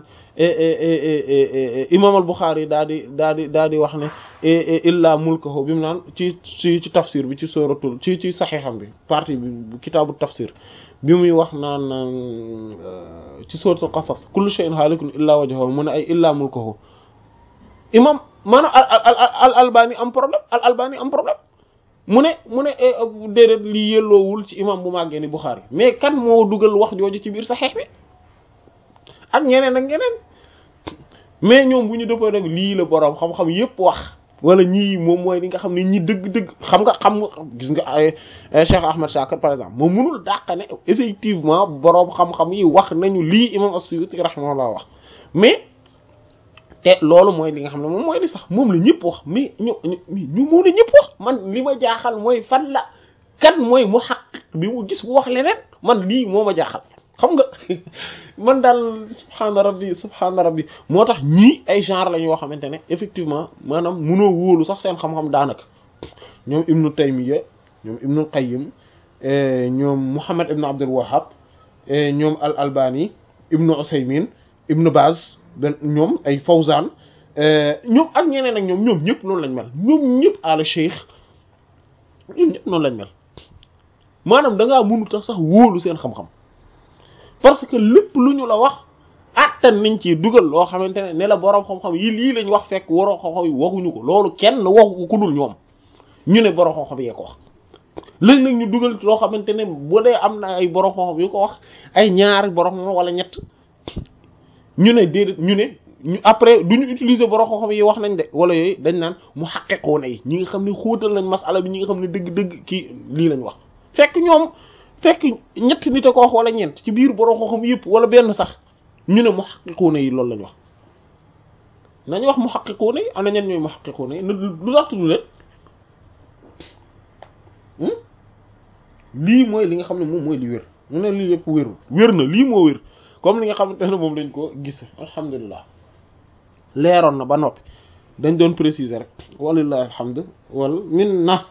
imam al Buxaari daa di daa di daa di wax ne illa mulkahu bi mu naan ci ci ci tafsir bi ci suratul ci ci saxeexam bi partie bi kitaabu tafsir bi muy wax naan ci suratul qasas kullu shay'in halikun illa wajhahu mu ne ay illa mulkahu imam maanaam al al albani am problème al albani am problème mu ne mu ne déedéet lii yelloowul ci imam bu màggee ni Bukhari mais kan moo dugal wax jooju ci biir saxeex bi ak ñeneen ak ñeneen mais ñoom bu ñu defoo rek lii la boroom xam-xam yépp wax wala ñii moom mooy li nga xam ne ñi dëgg-dëgg xam nga xam nga gis nga ay Cheikh Ahmed Shakir par exemple moom mënul dàq ne effectivement boroom xam-xam yi wax nañu lii imam as-Suyuti rahimahullah wax mais te loolu mooy li nga xam ne moom mooy li sax moom la ñëpp wax mais ñu ñu mun a ñëpp wax man li ma jaaxal mooy fan la kan mooy mu xaq bi mu gis bu wax leneen man lii moo ma jaaxal xam nga man daal subhaana rabbi subhaana rabbi moo tax ñii ay genre la yoo xamante ne effectivement maanaam munoo wóolu sax seen xam-xam daanaka ñoom ibnu Taymiyya ñoom ibnu Qayyim ñoom Muhammad ibnu Abdul Wahhab ñoom al Albani ibnu Usaymin ibnu Baz ben ñoom ay Fawzan ñoom ak ñeneen ak ñoom ñoom ñëpp noonu lañ mel ñoom ñëpp àla cheikh ñoom ñëpp noonu lañ mel maanaam da ngaa mënut tax sax wóolu seen xam-xam parce que lépp lu ñu la wax attan nañ ci dugal loo xamante ne ne la boroom xam-xam yi lii lañ wax fekk waroo xam-xam yi waxuñu ko loolu kenn waxu ko ku dul ñoom ñu ne boroom xam-xam yee ko wax léegi nag ñu dugal loo xamante ne bu dee am na ay boroom xam-xam yu ko wax ay ñaari boroom xam wala ñett ñu ne déedéet ñu ne ñu après du ñu utiliser borom xam-xam yi wax nañ de wala yooyu dañ naan mu xaqeqoon ay ñi nga xam ne xóotal nañ masala bi ñi nga xam ne dëgg-dëgg kii lii lañ wax fekk ñoom fekk ñett nit a ko wax wala ñeent ci biir borom xam-xam yëpp wala benn sax ñu ne mu xaqiquuna yi loolu lañ wax nañ wax mu xaqiquuna yi ana ñen ñooy mu xaqiquuna yi lu tax tudd leen lii mooy li nga xam ne moom mooy li wér mu ne lii yëpp wérul wér na lii moo wér comme li nga xamante ne moom lañ ko gis alhamdulilah leeroon na ba noppi dañ doon préciser rek walillahi alhamdu wal minna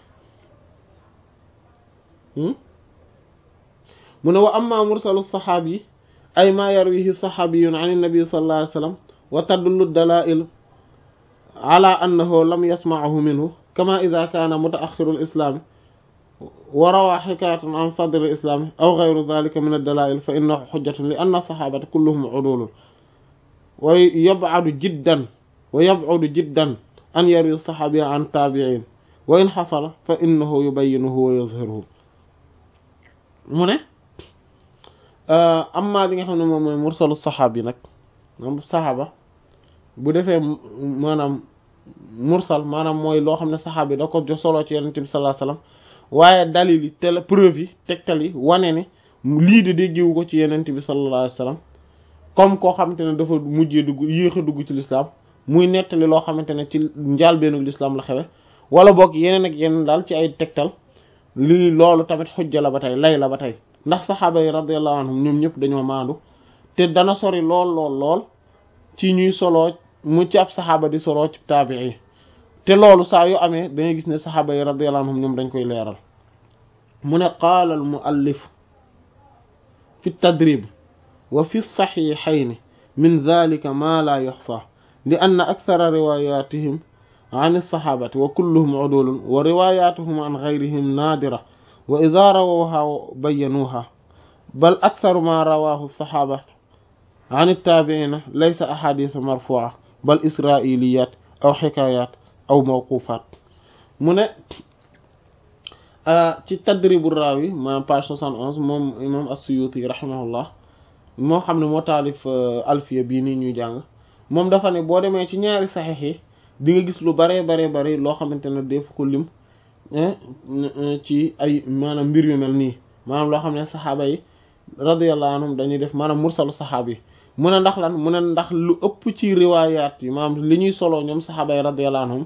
mu ne wa amma mursalu saxaabi ay ma yarwihi saxaabiyun an nabi sallallahu alayhi wa sallam wa tadullu dalail ala annahu lam yasma'ahu minhu kama ida kaana mutaaxiru lislaami wa rawaa xikaayatan an sadri lislaami aw gayru dalika min addalail fa innahu xujjatun li anna saxaabata kulluhum udulun wa yabcadu jiddan wa yabcadu jiddan an yarwi saxaabiya an taabiin wa in xasala fa innahu yubayyinuhu wa yazhiruhu mu ne amma li nga xam ne moom mooy mursalu saxaab yi nag moom saxaaba bu defee maanaam mursal maanaam mooy loo xam ne saxaab yi da ko soloo ci yonent bi sallallahu alayhi wasallam waaye dalil yi tel preuve yi tegtal yi wane ne lii de déggewu ko ci yonent bi sallallahu alayhi wasallam comme koo xamante ne dafa mujjee dugg yéex a dugg ci lislaam muy nettali loo xamante ne ci njaalbeenu lislaam la xewe wala boog yeneen ak yeneen daal ci ay tegtal lii loolu tamit xujja la ba tey lay la ba tey ndax saxaaba yi radiyallahu anhum ñoom ñëpp dañoo maandu te dana sori lool lool lool ci ñuy soloo mu ci ab saxaaba di soloo ci taabii te loolu saa yu amee dangay gis ne saxaaba yi radiyallahu anhum ñoom dañ koy leeral mu ne qaala al muallif fi tadrib wa fi saxiixayni min dalika ma la yuxsa li anna akthara riwayatihim an alsaxaabati wa kulluhum udulun wa riwayatuhum an gayrihim naadira wa ida rawawha bayanuuha bal aktharu ma rawahu alsaxaaba an altaabiina laysa ahadisa marfuca bal israiliyat aw xikayat aw mawqufat mu ne ci tadribu raawi ma page 71 moom imam as-Suyuti rahimahullah moo xam ne moo taalif alfiya bii nii ñuy jàng moom dafa ne boo demee ci ñaari saxiix yi di nga gis lu baree baree bari loo xamante ne def ko lim ci ay maanaam mbir yu mel nii maanaam loo xam ne saxaaba yi radiyallahu anhum dañuy def maanaam mursalu saxaaba yi mu ne ndax lan mu ne ndax lu ëpp ci riwaayaat yi maanaam li ñuy soloo ñoom saxaaba yi radiyallahu anhum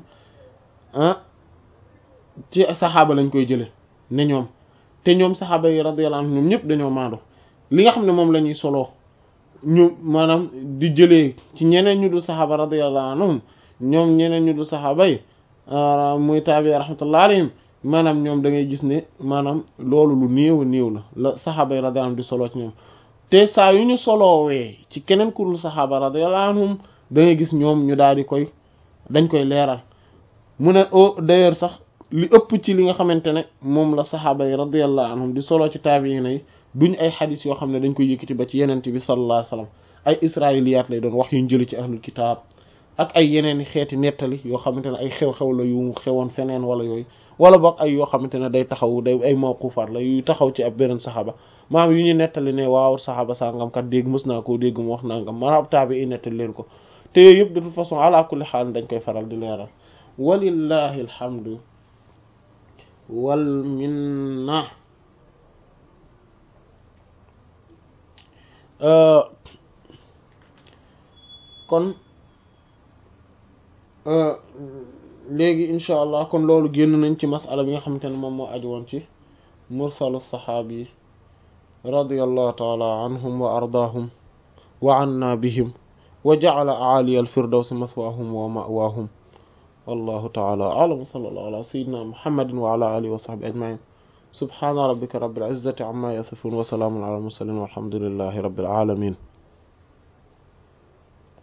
ci saxaaba lañ koy jële ne ñoom te ñoom saxaaba yi radiyallahu anhum ñoom ñëpp dañoo maandu li nga xam ne moom la ñuy soloo ñu maanaam di jëlee ci ñeneen ñu dul saxaaba radiyallahu anhum ñoom ñeneen ñu dul saxaaba yi muy taabi rahmatullah alayhim maanaam ñoom da ngay gis ne maanaam loolu lu néew a néew la la saxaaba yi radiyallahu anhum di soloo ci ñoom te saa yu ñu soloowee ci keneen ku dul saxaaba radiyallahu anhum da ngay gis ñoom ñu daal di koy dañ koy leeral mu ne o d'ailleurs sax li ëpp ci li nga xamante ne moom la saxaaba yi radiyallahu anhum di soloo ci taabiina yi duñ ay xadis yoo xam ne dañ koy yëkkati ba ci yenente bi sallallahu alayhi wasallam ay israiliyaat lay doon wax yuñ jëli ci ahlul kitaab ak ay yeneen i xeeti nettali yoo xamante ne ay xew-xew la yu xewoon feneen wala yooyu wala boog ay yoo xamante ne day taxaw day ay mawqufaat la yu taxaw ci ab beneen saxaaba maam yu ñu nettali ne waaw saxaaba sangam kat dégg mës naa koo dégg mu wax nangam maanaam taabi i nettali leen ko te yooyu yëpp de toute façon ala kulli xaal dañ koy faral di leeral walillahi alhamdu wal minna kon léegi incha allah kon loolu génn nañ ci masala bi nga xamante ne moom moo aju woon ci mursalu saxaabi radiyallahu taala anhum wa ardaahum wa anna bihim wa ja'ala a'aliya al-firdawsi maswaahum wa ma'waahum wallahu taala a'lam wa sallallahu ala sayyidina muhammadin wa ala alihi wa sahbihi ajma'in subhana rabbika rabbil izzati amma yasifun wa salamun ala al-mursalin walhamdulillahi rabbil alamin